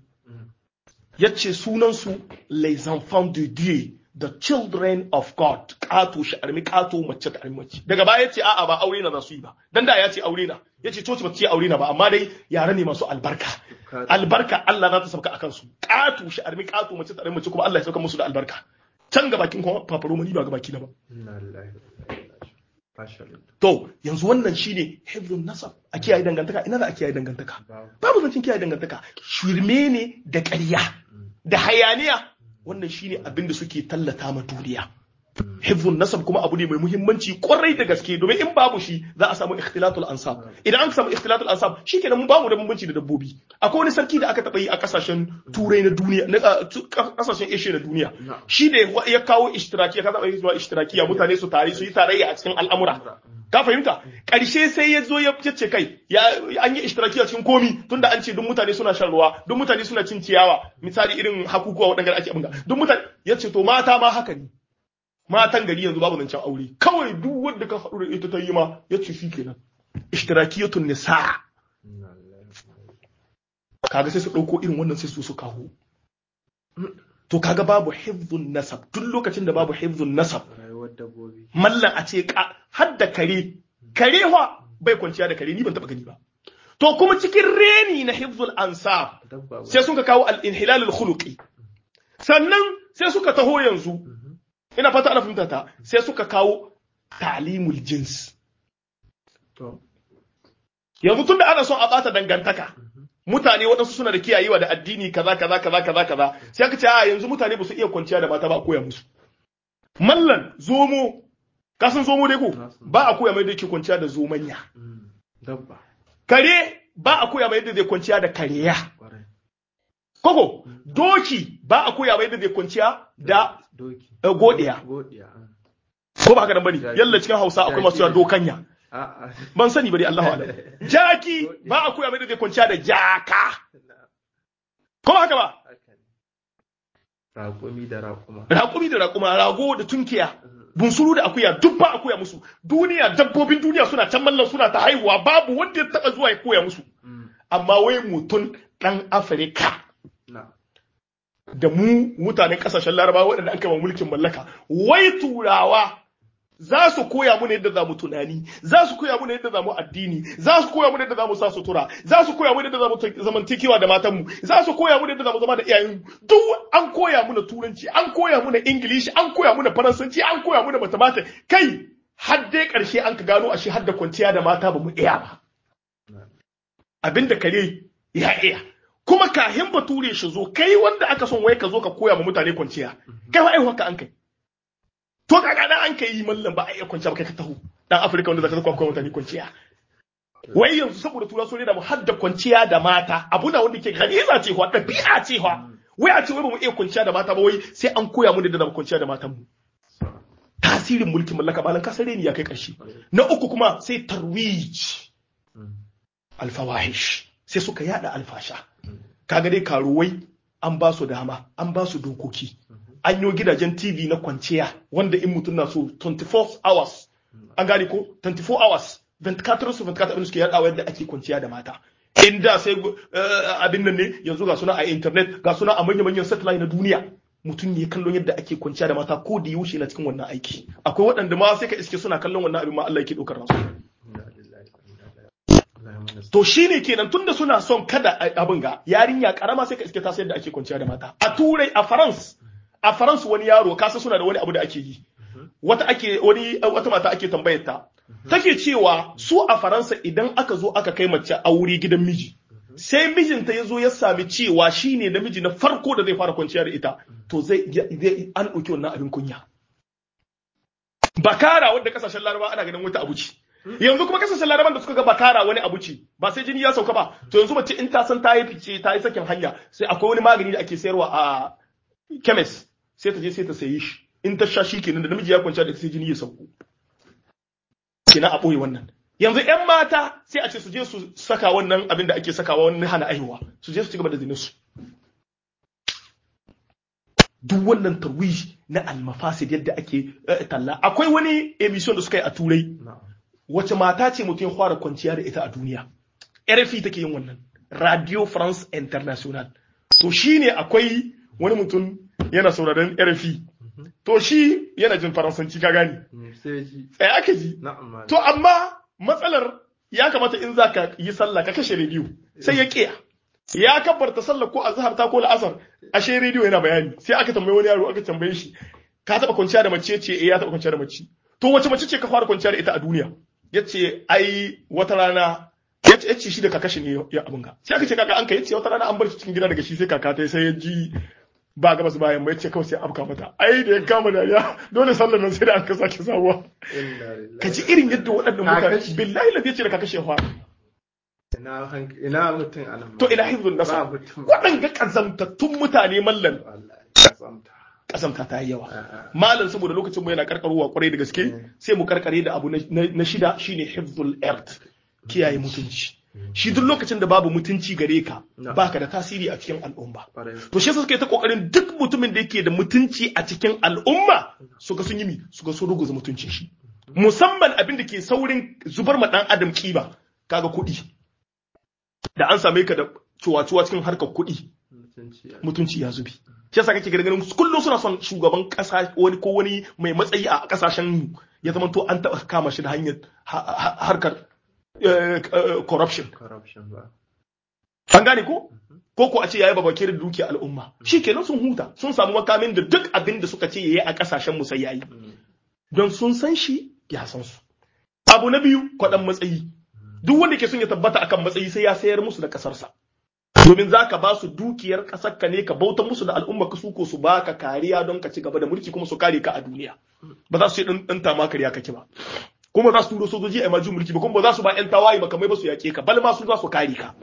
yace sunan su les enfants de Dieu the children of God kato shi armi kato mace ta armi mace daga baya yace a'a ba aure na za su yi ba dan da ya ce aure na yace coci ba ta ce aure na ba amma dai yare ne masu albarka albarka Allah za ta sauka akan su kato shi armi kato mace ta armi mace kuma Allah ya sauka musu da albarka can ga bakin kuma fafaro ni ba ga baki na ba inna lillahi wa inna ilaihi raji'un Masha Allah. To, yanzu wannan shi ne hifzun nasab a kiyaye dangantaka, ina za a kiyaye dangantaka. Babu. Babu zancen kiyaye dangantaka, shirme ne da ƙarya, da hayaniya, wannan shi ne abin da suke tallata ma duniya. Hifzun nasab kuma abu ne mai muhimmanci kwarai da gaske domin in babu shi za a samu ikhtilatul ansab. Idan an samu ikhtilatul ansab shi kenan mun bamu da bambanci da dabbobi. Akwai wani sarki da aka taɓa yi a ƙasashen turai na duniya, na a, tu- ƙasashen Asia na duniya. Na'am. Shi ne wa- ya kawo ishtirakiya, ka taɓa yi zuwa ishtirakiya mutane su tare su yi tarayya a cikin al'amura. ka fahimta ƙarshe sai ya zo ya ce kai ya an yi ishtiraki a cikin komi tunda an ce duk mutane suna shan ruwa duk mutane suna cin ciyawa misali irin hakukuwa waɗanda ake abinga duk mutane ya ce to mata ma haka ne matan gari yanzu babu zancen aure kawai duk wanda ka haɗu da ita ta yi ma ya ce shi kenan ishtirakiyatun nisa Inna lillahi wa inna ilaihi kaga sai su ɗauko irin wannan sai su su kawo to kaga babu hifzun nasab duk lokacin da babu hifzun nasab rayuwar dabbobi mallan a ce ka har da kare kare wa bai kwanciya da kare ni ban taba gani ba to kuma cikin reni na hifzul ansab dabba ba sai suka kawo al-inhilal al-khuluqi sannan sai suka taho yanzu ina fata ana fahimta ta sai suka kawo ta'limul jins to yanzu tunda ana son a bata dangantaka mutane waɗansu suna da kiyayewa da addini kaza kaza kaza kaza kaza sai aka ce a yanzu mutane ba su iya kwanciya da mata ba a koya musu mallan zomo ka san zomo dai ko ba a koya mai da yake kwanciya da zomanya mm, dabba kare ba a koya mai yadda zai kwanciya da kareya kwarai koko doki ba a koya mai yadda zai kwanciya da doki eh, godiya godiya ah. ko ba haka nan bane yalla cikin Hausa akwai masu cewa dokanya a'a ban sani bari Allahu a'lam jaki ba a koya mai yadda zai kwanciya da jaka ko ba haka ba haka ne raƙumi da raƙuma raƙumi da raƙuma rago da tunkiya bunsuru da akuya duk ba a koya musu duniya dabbobin duniya suna can mallan suna ta haihuwa babu wanda ya taba zuwa ya koya musu Mm, amma wai mutum dan Afirka na da mu mutanen kasashen larabawa waɗanda an kama mulkin mallaka wai turawa za su koya mu yadda za mu tunani za su koya mu yadda za mu addini za su koya mu yadda za mu sa sutura za su koya mu yadda za mu zamantakewa da matanmu za su koya mu yadda za mu zama da iyayenmu duk an koya mu turanci an koya mu ingilishi an koya mu faransanci an koya mu mathematics kai har dai karshe an ka gano ashe har da kwanciya da mata ba mu iya ba abinda kare ya iya kuma kahin bature shi zo kai wanda aka son wai ka zo ka koya ma mutane kwanciya kai wa aiwa ka an kai to kaga dan an kai mallam ba a iya kwanciya ba kai ka taho dan afirka wanda zaka koya mutane kwanciya wai yanzu saboda tura sun da mu hadda kwanciya da mata abu na wanda ke ganiza ce wa dabi'a ce wa wai a ce wai ba mu iya kwanciya da mata ba wai sai an koya mu da mu kwanciya da matan mu tasirin mulkin mallaka balan kasare ne ya kai karshe na uku kuma sai tarwij alfawahish sai suka yada alfasha kaga dai karuwai an ba su dama an ba su dokoki an yi gidajen tv na kwanciya wanda in mutum na so 24 hours an gane ko 24 hours 24 su 24 abin suke yadawa yadda ake kwanciya da mata inda sai abin nan ne yanzu ga suna a internet ga suna a manya-manyan satellite na duniya mutum ne kallon yadda ake kwanciya da mata ko da yaushe na cikin wannan aiki akwai waɗanda ma sai ka iske suna kallon wannan abin ma Allah yake ɗaukar nasu To shi ne kenan tunda suna son kada abin ga yarinya karama sai ka iske ta sayar da ake kwanciya da mata. A Turai a France a France wani yaro kasa suna da wani abu da ake yi. Wata ake wani wata mata ake tambayar ta. Take cewa su a Faransa idan aka zo aka kai mace aure gidan miji. Sai mijinta ya zo ya sami cewa shi ne namiji na farko da zai fara kwanciya da ita. To zai an ɗauki wannan abin kunya. Bakara wadda kasashen Laraba ana ganin wata abu ce. yanzu kuma kasashen laraban da suka ga bakara wani abu ce ba sai jini ya sauka ba to yanzu mace in ta san ta yi fice ta yi sakin hanya sai akwai wani magani da ake sayarwa a chemist sai ta je sai ta sayi shi in ta sha shi kenan da namiji ya kwanta da sai jini ya sauko kenan a ɓoye wannan yanzu yan mata sai a ce su je su saka wannan abin da ake sakawa wani hana aihuwa su je su ci gaba da zinin su duk wannan tarwiji na almafasid yadda ake talla akwai wani emission da suka yi a turai wace mata ce mutum ya fara kwanciya da ita a duniya RFI take yin wannan Radio France International to shine akwai wani mutum yana sauraron RFI to shi yana jin faransanci ka gani sai aka ji to amma matsalar ya kamata in zaka yi sallah ka kashe rediyo sai ya kiya ya kabbarta sallah ko azhar ta ko la'asar ashe rediyo yana bayani sai aka tambaye wani yaro aka tambaye shi ka taba kwanciya da mace ce eh ya taba kwanciya da mace to wace mace ce ka fara kwanciya da ita a duniya yace ai wata rana yace yace shi da kaka shi ne ya abun ga sai aka ce kaka an kai yace wata rana an bar shi cikin gida daga shi sai kaka ta sai ya ji ba gabas bayan ba yace kawai sai afka mata ai da ya kama dariya dole sallar nan sai da aka sake sabuwa ka ji irin yadda waɗannan mutane billahi la yace da kaka shi fa ina mutum anan to ila hizbun nasa waɗanga kazamtattun mutane mallan kasamta ta yi yawa malam saboda lokacin mu yana karkarowa kwarai da gaske sai mu karkare da abu na shida shine hifzul ard kiyaye mutunci shi duk lokacin da babu mutunci gare ka baka da tasiri a cikin al'umma to shi suka yi ta kokarin duk mutumin da yake da mutunci a cikin al'umma suka sun yi mi suka so ruguza mutuncin shi musamman abin da ke saurin zubar ma dan adam kiba kaga kuɗi da an same ka da cuwa-cuwa cikin harkar kuɗi mutunci ya zubi shi yasa kake ganin kullum suna son shugaban kasa wani ko wani mai matsayi a kasashen mu ya zama to an taba kama shi da hanyar harkar corruption an gane ko ko ko a ce yayi babake da dukiya al'umma shikenan sun huta sun samu makamin da duk abin da suka ce yayi a kasashen mu sai yayi don sun san shi ya san su abu na biyu kwadan matsayi duk wanda ke son ya tabbata akan matsayi sai ya sayar musu da kasarsa domin za ka ba su dukiyar ƙasar ka ne ka bauta musu da al'umma ka su ko su baka kariya don ka ci gaba da mulki kuma su kare ka a duniya ba za su yi ɗan tama kariya kake ba kuma za su turo sojoji a majin mulki ba kuma ba za su ba ƴan tawaye ba kamar ba su yaƙe ka bal ma su za su kare ka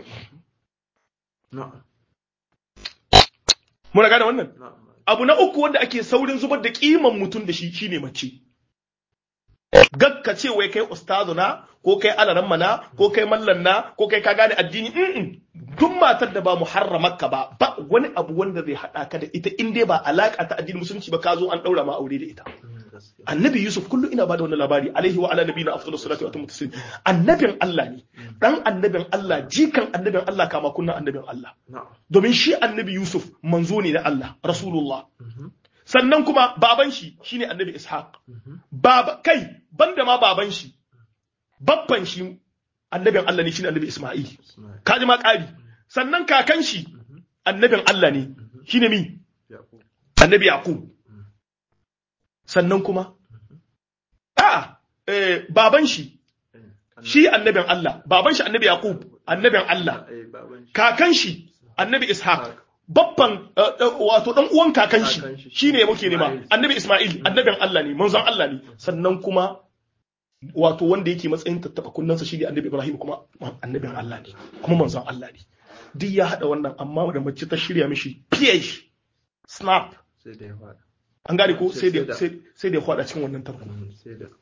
muna gane wannan abu na uku wanda ake saurin zubar da kiman mutum da shi shine mace gakka ce wai kai ustazu na ko kai alaran mana ko kai mallan na ko kai ka gane addini duk matar da ba muharramarka ba ba wani abu wanda zai hada ka da ita in dai ba alaka ta addinin musulunci ba ka zo an daura ma aure da ita annabi yusuf kullu ina bada wannan labari alaihi wa ala nabiyina afdalus salatu wa atammu taslim annabin Allah ne dan annabin Allah jikan annabin Allah kama kunna annabin Allah domin shi annabi yusuf manzo ne na Allah rasulullah sannan kuma baban shi shine annabi ishaq baba kai banda ma baban shi babban shi annabin Allah ne shine annabi Isma'il kaji ma ƙari sannan kakan shi annabin Allah ne shine mi annabi Yaqub sannan kuma a eh, baban shi shi annabin Allah baban shi annabi Yaqub annabin Allah kakan shi annabi Ishaq babban eh, eh, wato dan uwan kakan shi Kakan shi. shine muke nema Ismail. annabi Isma'il annabin Allah ne manzon Allah ne sannan kuma wato wanda yake matsayin tattaba kunnansa shi ne annabi Ibrahim kuma annabin Allah ne kuma manzon Allah ne duk ya hada wannan amma da mace ta shirya mishi PH snap sai da ya fada an gane ko Sai- sai da sai da- sai sai da ya kwada cikin wannan tarko sai da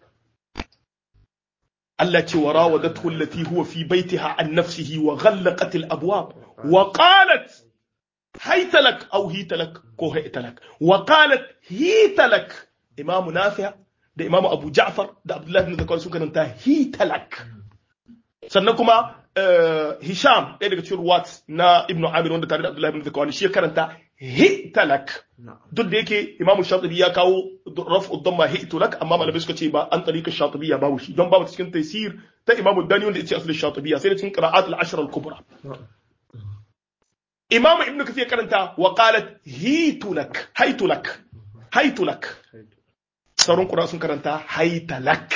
Allah ce wa rawadathu allati huwa fi baitiha an nafsihi wa ghallaqat al abwab wa qalat hayta lak aw hita lak ko hayta lak wa qalat hita lak imam nafi' da imam abu ja'far da abdullah ibn zakar sun karanta hita lak sannan kuma eh, hisham ɗaya daga cikin ruwat na ibnu amir wanda tare da abdullah ibn zakar shi ya karanta hita lak na'am duk da yake imamu shatibi ya kawo raf'u dhamma hi'tu lak amma malamai suka ce ba an tariqa shatibiyya babu shi don babu cikin taysir ta imamu dani wanda yace asalin shatibiyya sai da cikin qira'at al-ashr al-kubra imamu ibnu kathir karanta wa qalat hitu lak haitu lak haitu lak sauran qura sun karanta haita lak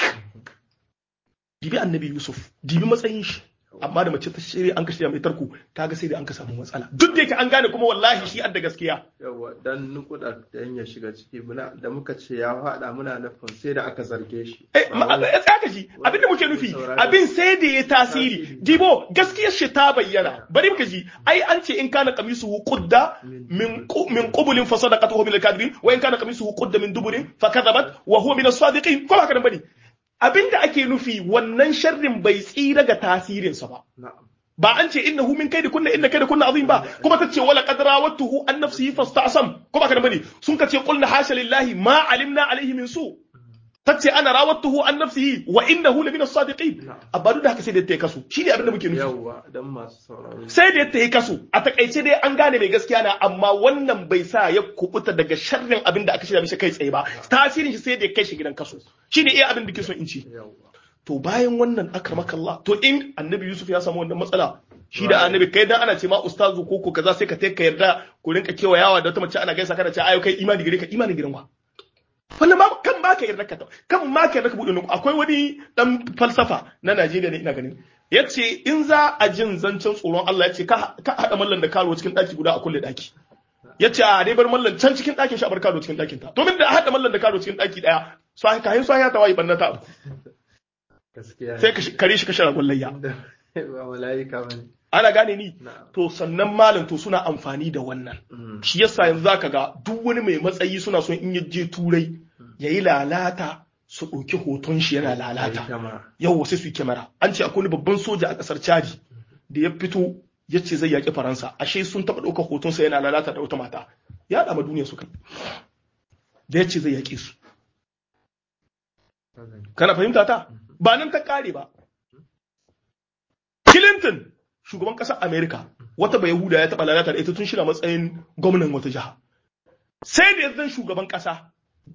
dibi annabi yusuf dibi matsayin shi amma da mace ta shirya an kashe mai tarko kaga sai da an ka samu matsala duk da yake an gane kuma wallahi shi adda gaskiya yawa dan nukuda dan ya shiga ciki muna da muka ce ya fada muna nufin sai da aka zarge shi Eh, ma- Ba wai- ya tsaka shi abin da muke nufi abin sai da ya tasiri dibo gaskiyar shi ta bayyana bari muka ji ai an ce in kana qamisuhu qudda min qu- min qubulin fa sadaqatuhu min al-kadhibin wa in kana qamisuhu qudda min duburin fa kadhabat wa huwa min as-sadiqin ko haka nan bane abin da ake nufi wannan sharrin bai tsira ga tasirinsa ba na'am ba an ce innahu min kaidi kunna inna kaidi kunna azim ba kuma tace wala qad rawatuhu an nafsihi fastasam ko ba ka bane sun kace qulna hasha lillahi ma alimna alaihi min su tace ana rawatuhu an nafsihi wa innahu la min as-sadiqin amma duk da haka sai da ta kasu shine abin da muke nufi yawa dan masu sauraro sai da ta yi kaso a takaice dai an gane mai gaskiya na amma wannan bai sa ya kubuta daga sharrin abin da aka shirya mishi kai tsaye ba tasirin shi sai da ya kai shi gidan kaso shine iya abin da ke son in ce yawa to bayan wannan akramakallah to in annabi yusuf ya samu wannan matsala shi da annabi kai dan ana ce ma ustazu ko ko kaza sai ka ka yarda ku rinka kewayawa da wata mace ana gaisa kana ce ayo kai imani gare ka imani gidan wa wannan ba kan ba ka yarda ka kan ma ka yarda ka bude nuku akwai wani dan falsafa na Najeriya ne ina ganin yace in za a jin zancen tsoron Allah yace ka ka hada mallan da karo cikin daki guda a kulle daki yace a dai bar mallan can cikin dakin shi a bar karo cikin dakin ta to min da hada mallan da karo cikin daki daya sai ka hin sai ya tawayi bannata gaskiya sai ka kare shi ka shara gwallayya ba mala'ika bane ana gane ni na'am to sannan malam to suna amfani da wannan Mm. shi yasa yanzu zaka ga duk wani mai matsayi suna son in ya je turai yayi lalata su ɗauki hoton shi yana Ai, lalata kyamara. yau sai su yi kyamara an ce akwai wani babban soja a ƙasar chadi da ya fito ya ce zai yaƙi faransa ashe sun taɓa ɗaukar hotonsa yana lalata da wata mata ya ɗama duniya su kai da ya ce zai yaƙe su kana fahimta ta ba nan ta kare ba Clinton shugaban ƙasar Amerika wata bai Yahuda ya taɓa lalata da ita tun shi na matsayin gwamnan wata jiha sai da yanzu shugaban ƙasa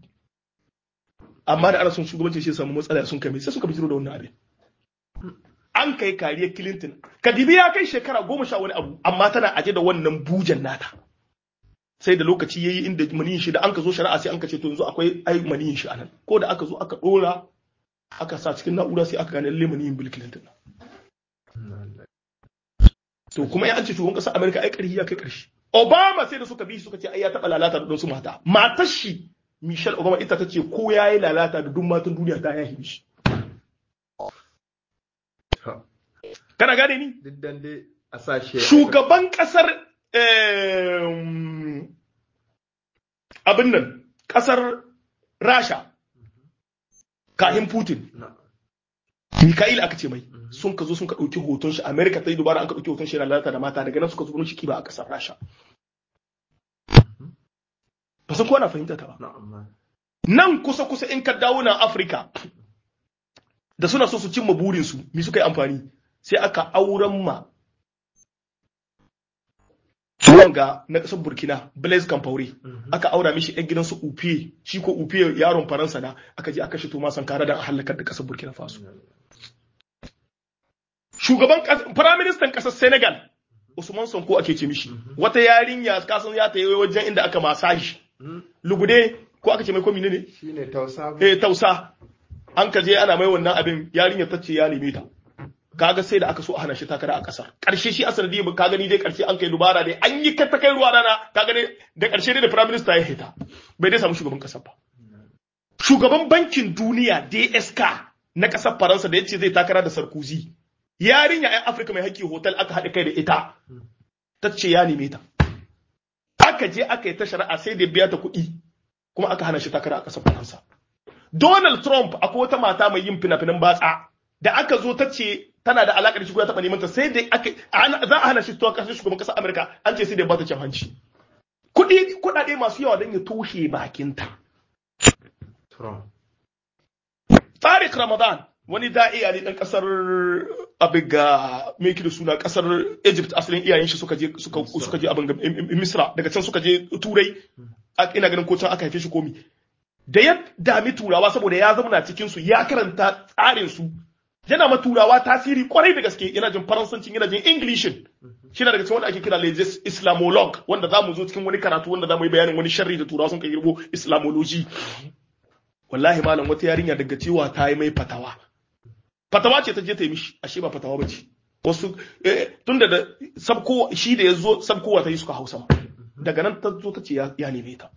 amma da ana son shugabanci shi ya samu matsala sun kai mai sai suka bijiro da wannan abin an kai kariyar Clinton Kadibi ya kai shekara goma sha wani abu amma tana aje da wannan bujan nata sai da lokaci yayi inda maniyin shi da an ka zo shari'a sai an ka ce to yanzu akwai ai maniyin shi anan ko da aka zo aka dora aka sa cikin na'ura sai aka gane lalle maniyin Bill Clinton to kuma ya an ce shugaban ƙasar Amerika ai ƙarfi ya kai ƙarshe Obama sai da suka bi suka ce ai ya taɓa lalata da su mata matar shi Michelle Obama ita ta ce ko ya yi lalata da duk matan duniya ta yahi shi To, kana gane ni duk dan dai a sashe shugaban ƙasar em, abin nan ƙasar Rasha kahin Putin na'am Mikhail aka ce mai sun ka zo sun ka ɗauki hoton shi Amerika ta yi dubara an ka ɗauki hoton shi yana lalata da mata daga nan suka zo shi kiba a ƙasar Rasha ba san ko ana fahimta ta ba na'am nan kusa kusa in ka dawo na Afirka da suna so su cimma burinsu mi suka yi amfani sai aka auren ma wanga na ƙasar burkina blaise kamfaure aka aura mishi yan gidansu upiye shi ko upiye yaron faransa na aka je aka shi toma sankara da a halakar da ƙasar burkina faso shugaban firaministan ƙasar senegal usman sonko ake ce mishi wata yarinya kasan ya ta yi wajen inda aka masaji lugude ko aka ce mai komi ne shine tausa eh tausa an ka je ana mai wannan abin yarinya ta ce ya neme ta kaga sai da aka so a hana shi takara a kasar karshe shi asali dai ka gani dai karshe an kai dubara dai an yi ta kai ruwa rana ka gani da karshe dai da prime minister ya hita bai dai samu shugaban kasar ba shugaban bankin duniya DSK na kasar Faransa da yace zai takara da Sarkozy yarinya yan Afirka mai haƙƙi hotel aka haɗa kai da ita ta ce ya neme ta aka je aka yi ta shari'a sai da biya ta kuɗi kuma aka hana shi takara a kasar Faransa Donald Trump akwai wata mata mai yin fina-finan batsa da aka zo ta ce tana da alaƙar shi ko ya taɓa neman ta sai da aka za a hana shi tuwa kasar shugaban ƙasar Amurka an ce sai da ba ta cin hanci. Kuɗi kuɗaɗe masu yawa don ya toshe bakinta. Trump Tariq Ramadan wani da'iya ne ɗan ƙasar abin ga mai da suna ƙasar Egypt asalin iyayen shi suka je suka suka je abin ga Misra daga can suka je Turai ina ganin ko can aka haife shi komi da ya dami turawa saboda ya zauna cikin su ya karanta tsarin su yana ma turawa tasiri kwarai da gaske yana jin faransancin yana jin inglishin shi na daga cikin wanda ake kira legis islamolog wanda za mu zo cikin wani karatu wanda za mu yi bayanin wani sharri da turawa sun kai girbo islamology wallahi malam wata yarinya daga cewa ta yi mai fatawa fatawa ce ta je ta yi mishi ashe ba fatawa ba ce wasu tunda da sabko shi da ya zo sabkowa ta yi suka hausa daga nan ta zo ta ce ya neme ta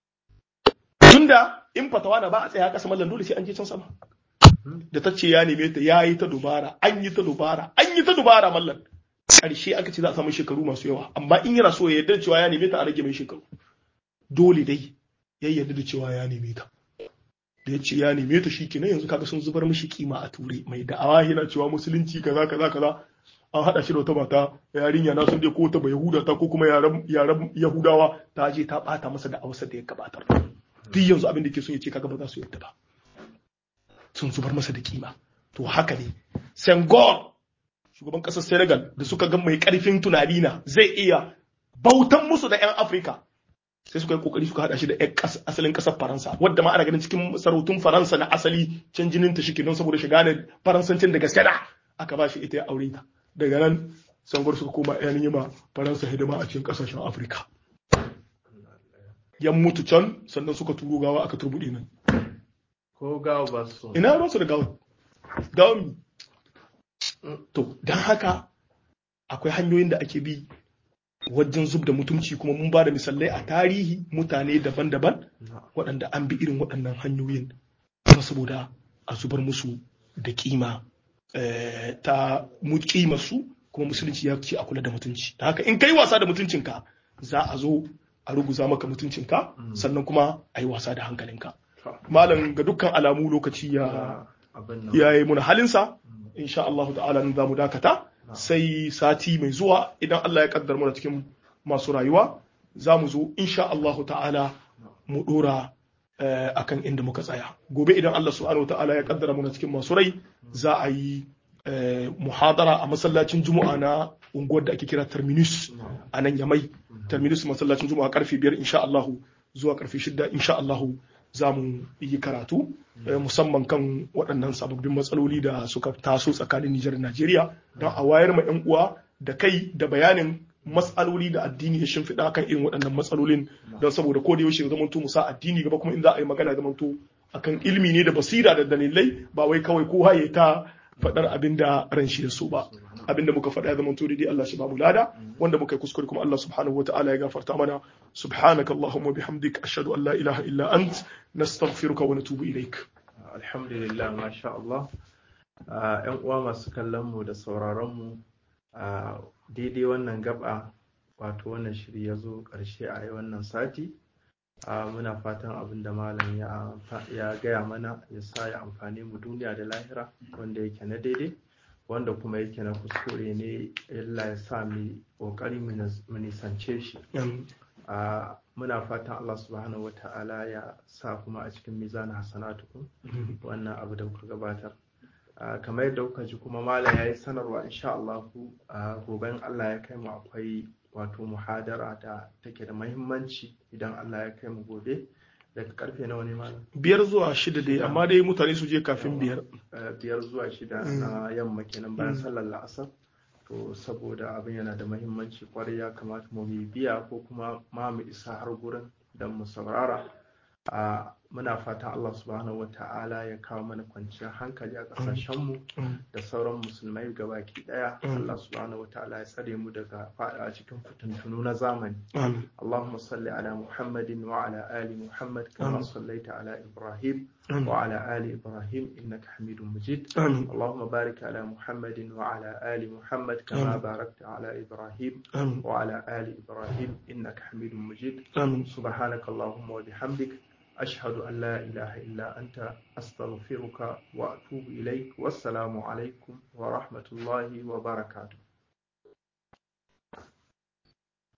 tunda in fatawa na ba a tsaya kasa mallan dole sai an je can sama da ta ce ya neme ta ya yi ta dubara an yi ta dubara an yi ta dubara mallan ƙarshe aka ce za a samu shekaru masu yawa amma in yana so ya yarda cewa ya neme ta a rage mai shekaru dole dai ya yarda da cewa ya neme ta da ya ce ya neme ta shi kenan yanzu kaga sun zubar mishi kima a ture mai da'awa yana cewa musulunci kaza kaza kaza an haɗa shi da wata mata yarinya na sun je ko ta bai yahuda ta ko kuma yaran yaran yahudawa ta je ta bata masa da awasa da ya gabatar duk yanzu abin da ke so ya ce kaga ba za su yadda ba sun zubar masa da kima to haka ne Senghor shugaban ƙasar Senegal da suka ga mai ƙarfin tunani na zai iya bautan musu da 'yan Afirka sai suka yi kokari suka hada shi da asalin ƙasar Faransa wadda ma ana ganin cikin sarautun Faransa na asali can jinin ta shike don saboda shiga ne Faransancin da gaske da aka ba shi ita ya aure ta daga nan Senghor suka koma yan yima Faransa hidima a cikin ƙasashen Afirka yan mutu can sannan suka turo gawa aka turbuɗe nan ko gawa ba su ina ruwansu da gawa gawa mi to don haka akwai hanyoyin da ake bi wajen zub da mutunci kuma mun ba da misalai a tarihi mutane daban-daban waɗanda an bi irin waɗannan hanyoyin kuma saboda a zubar musu da kima ta mu kima su kuma musulunci ya ce a kula da mutunci da haka in kai wasa da mutuncinka za a zo a ruguza maka mutuncinka sannan kuma a yi wasa da hankalinka malam ga dukkan alamu lokaci ya ya yi muna halinsa insha Allah ta'ala nan za mu dakata sai sati mai zuwa idan Allah ya kaddar mana cikin masu rayuwa za mu zo insha Allah ta'ala mu dora akan inda muka tsaya gobe idan Allah subhanahu ta'ala ya kaddara mana cikin masu rai za a yi muhadara a masallacin juma'a na unguwar da ake kira terminus a nan yamai terminus masallacin juma'a karfe biyar insha Allah zuwa karfe shida insha Allah za mu yi karatu musamman kan waɗannan sababbin matsaloli da suka taso tsakanin Nijar da Najeriya don a wayar ma 'yan uwa da kai da bayanin matsaloli da addini ya shimfiɗa kan irin waɗannan matsalolin don saboda ko da yaushe zamanto mu sa addini gaba kuma in za a yi magana zamanto akan ilimi ne da basira da dalilai ba wai kawai kowa ya ta faɗar abin da ran shi ya so ba abin da muka faɗa ya zama daidai Allah shi ba mu lada wanda muka yi kuskure kuma Allah subhanahu wa ta'ala ya gafarta mana subhanaka allahumma bihamdik ashhadu an la ilaha illa ant nastaghfiruka wa natubu ilaik alhamdulillah masha Allah yan uwa masu kallon mu da sauraron mu daidai wannan gaba wato wannan shiri ya zo ƙarshe a wannan sati muna fatan abin da malam ya gaya mana ya sa ya amfani mu duniya da lahira wanda yake na daidai wanda kuma yake na kuskure ne illa ya sa mu kokari mu nisance shi muna fatan Allah subhanahu wata'ala ya sa kuma a cikin mizanin hasanatukum wannan abu da kuka gabatar kamar yadda kuka ji kuma malam ya yi sanarwa insha Allah goben Allah ya kai mu akwai wato muhadara da take da mahimmanci idan Allah ya kai mu gobe daga karfe nawa ne malam biyar zuwa shida dai amma dai mutane su je kafin biyar Eh, biyar zuwa shida na yamma kenan bayan sallar la'asar to saboda abin yana da mahimmanci kwarai ya kamata mu biya ko kuma ma mu isa har gurin don mu saurara a muna fata Allah subhanahu wa ta'ala ya kawo mana kwanciyar hankali a ƙasashenmu da sauran musulmai gabaki daya Allah subhanahu wa ta'ala ya tsare mu daga fada cikin fitintunu na zamani amin اللهم صل على محمد وعلى آل محمد كما آمين. صليت على إبراهيم آمين. وعلى آل إبراهيم إنك حميد مجيد amin اللهم بارك على محمد وعلى آل محمد كما آمين. باركت على إبراهيم amin وعلى آل إبراهيم إنك حميد مجيد amin سبحانك اللهم وبحمدك أشهد أن لا إله إلا أنت أستغفرك وأتوب إليك والسلام عليكم ورحمة الله وبركاته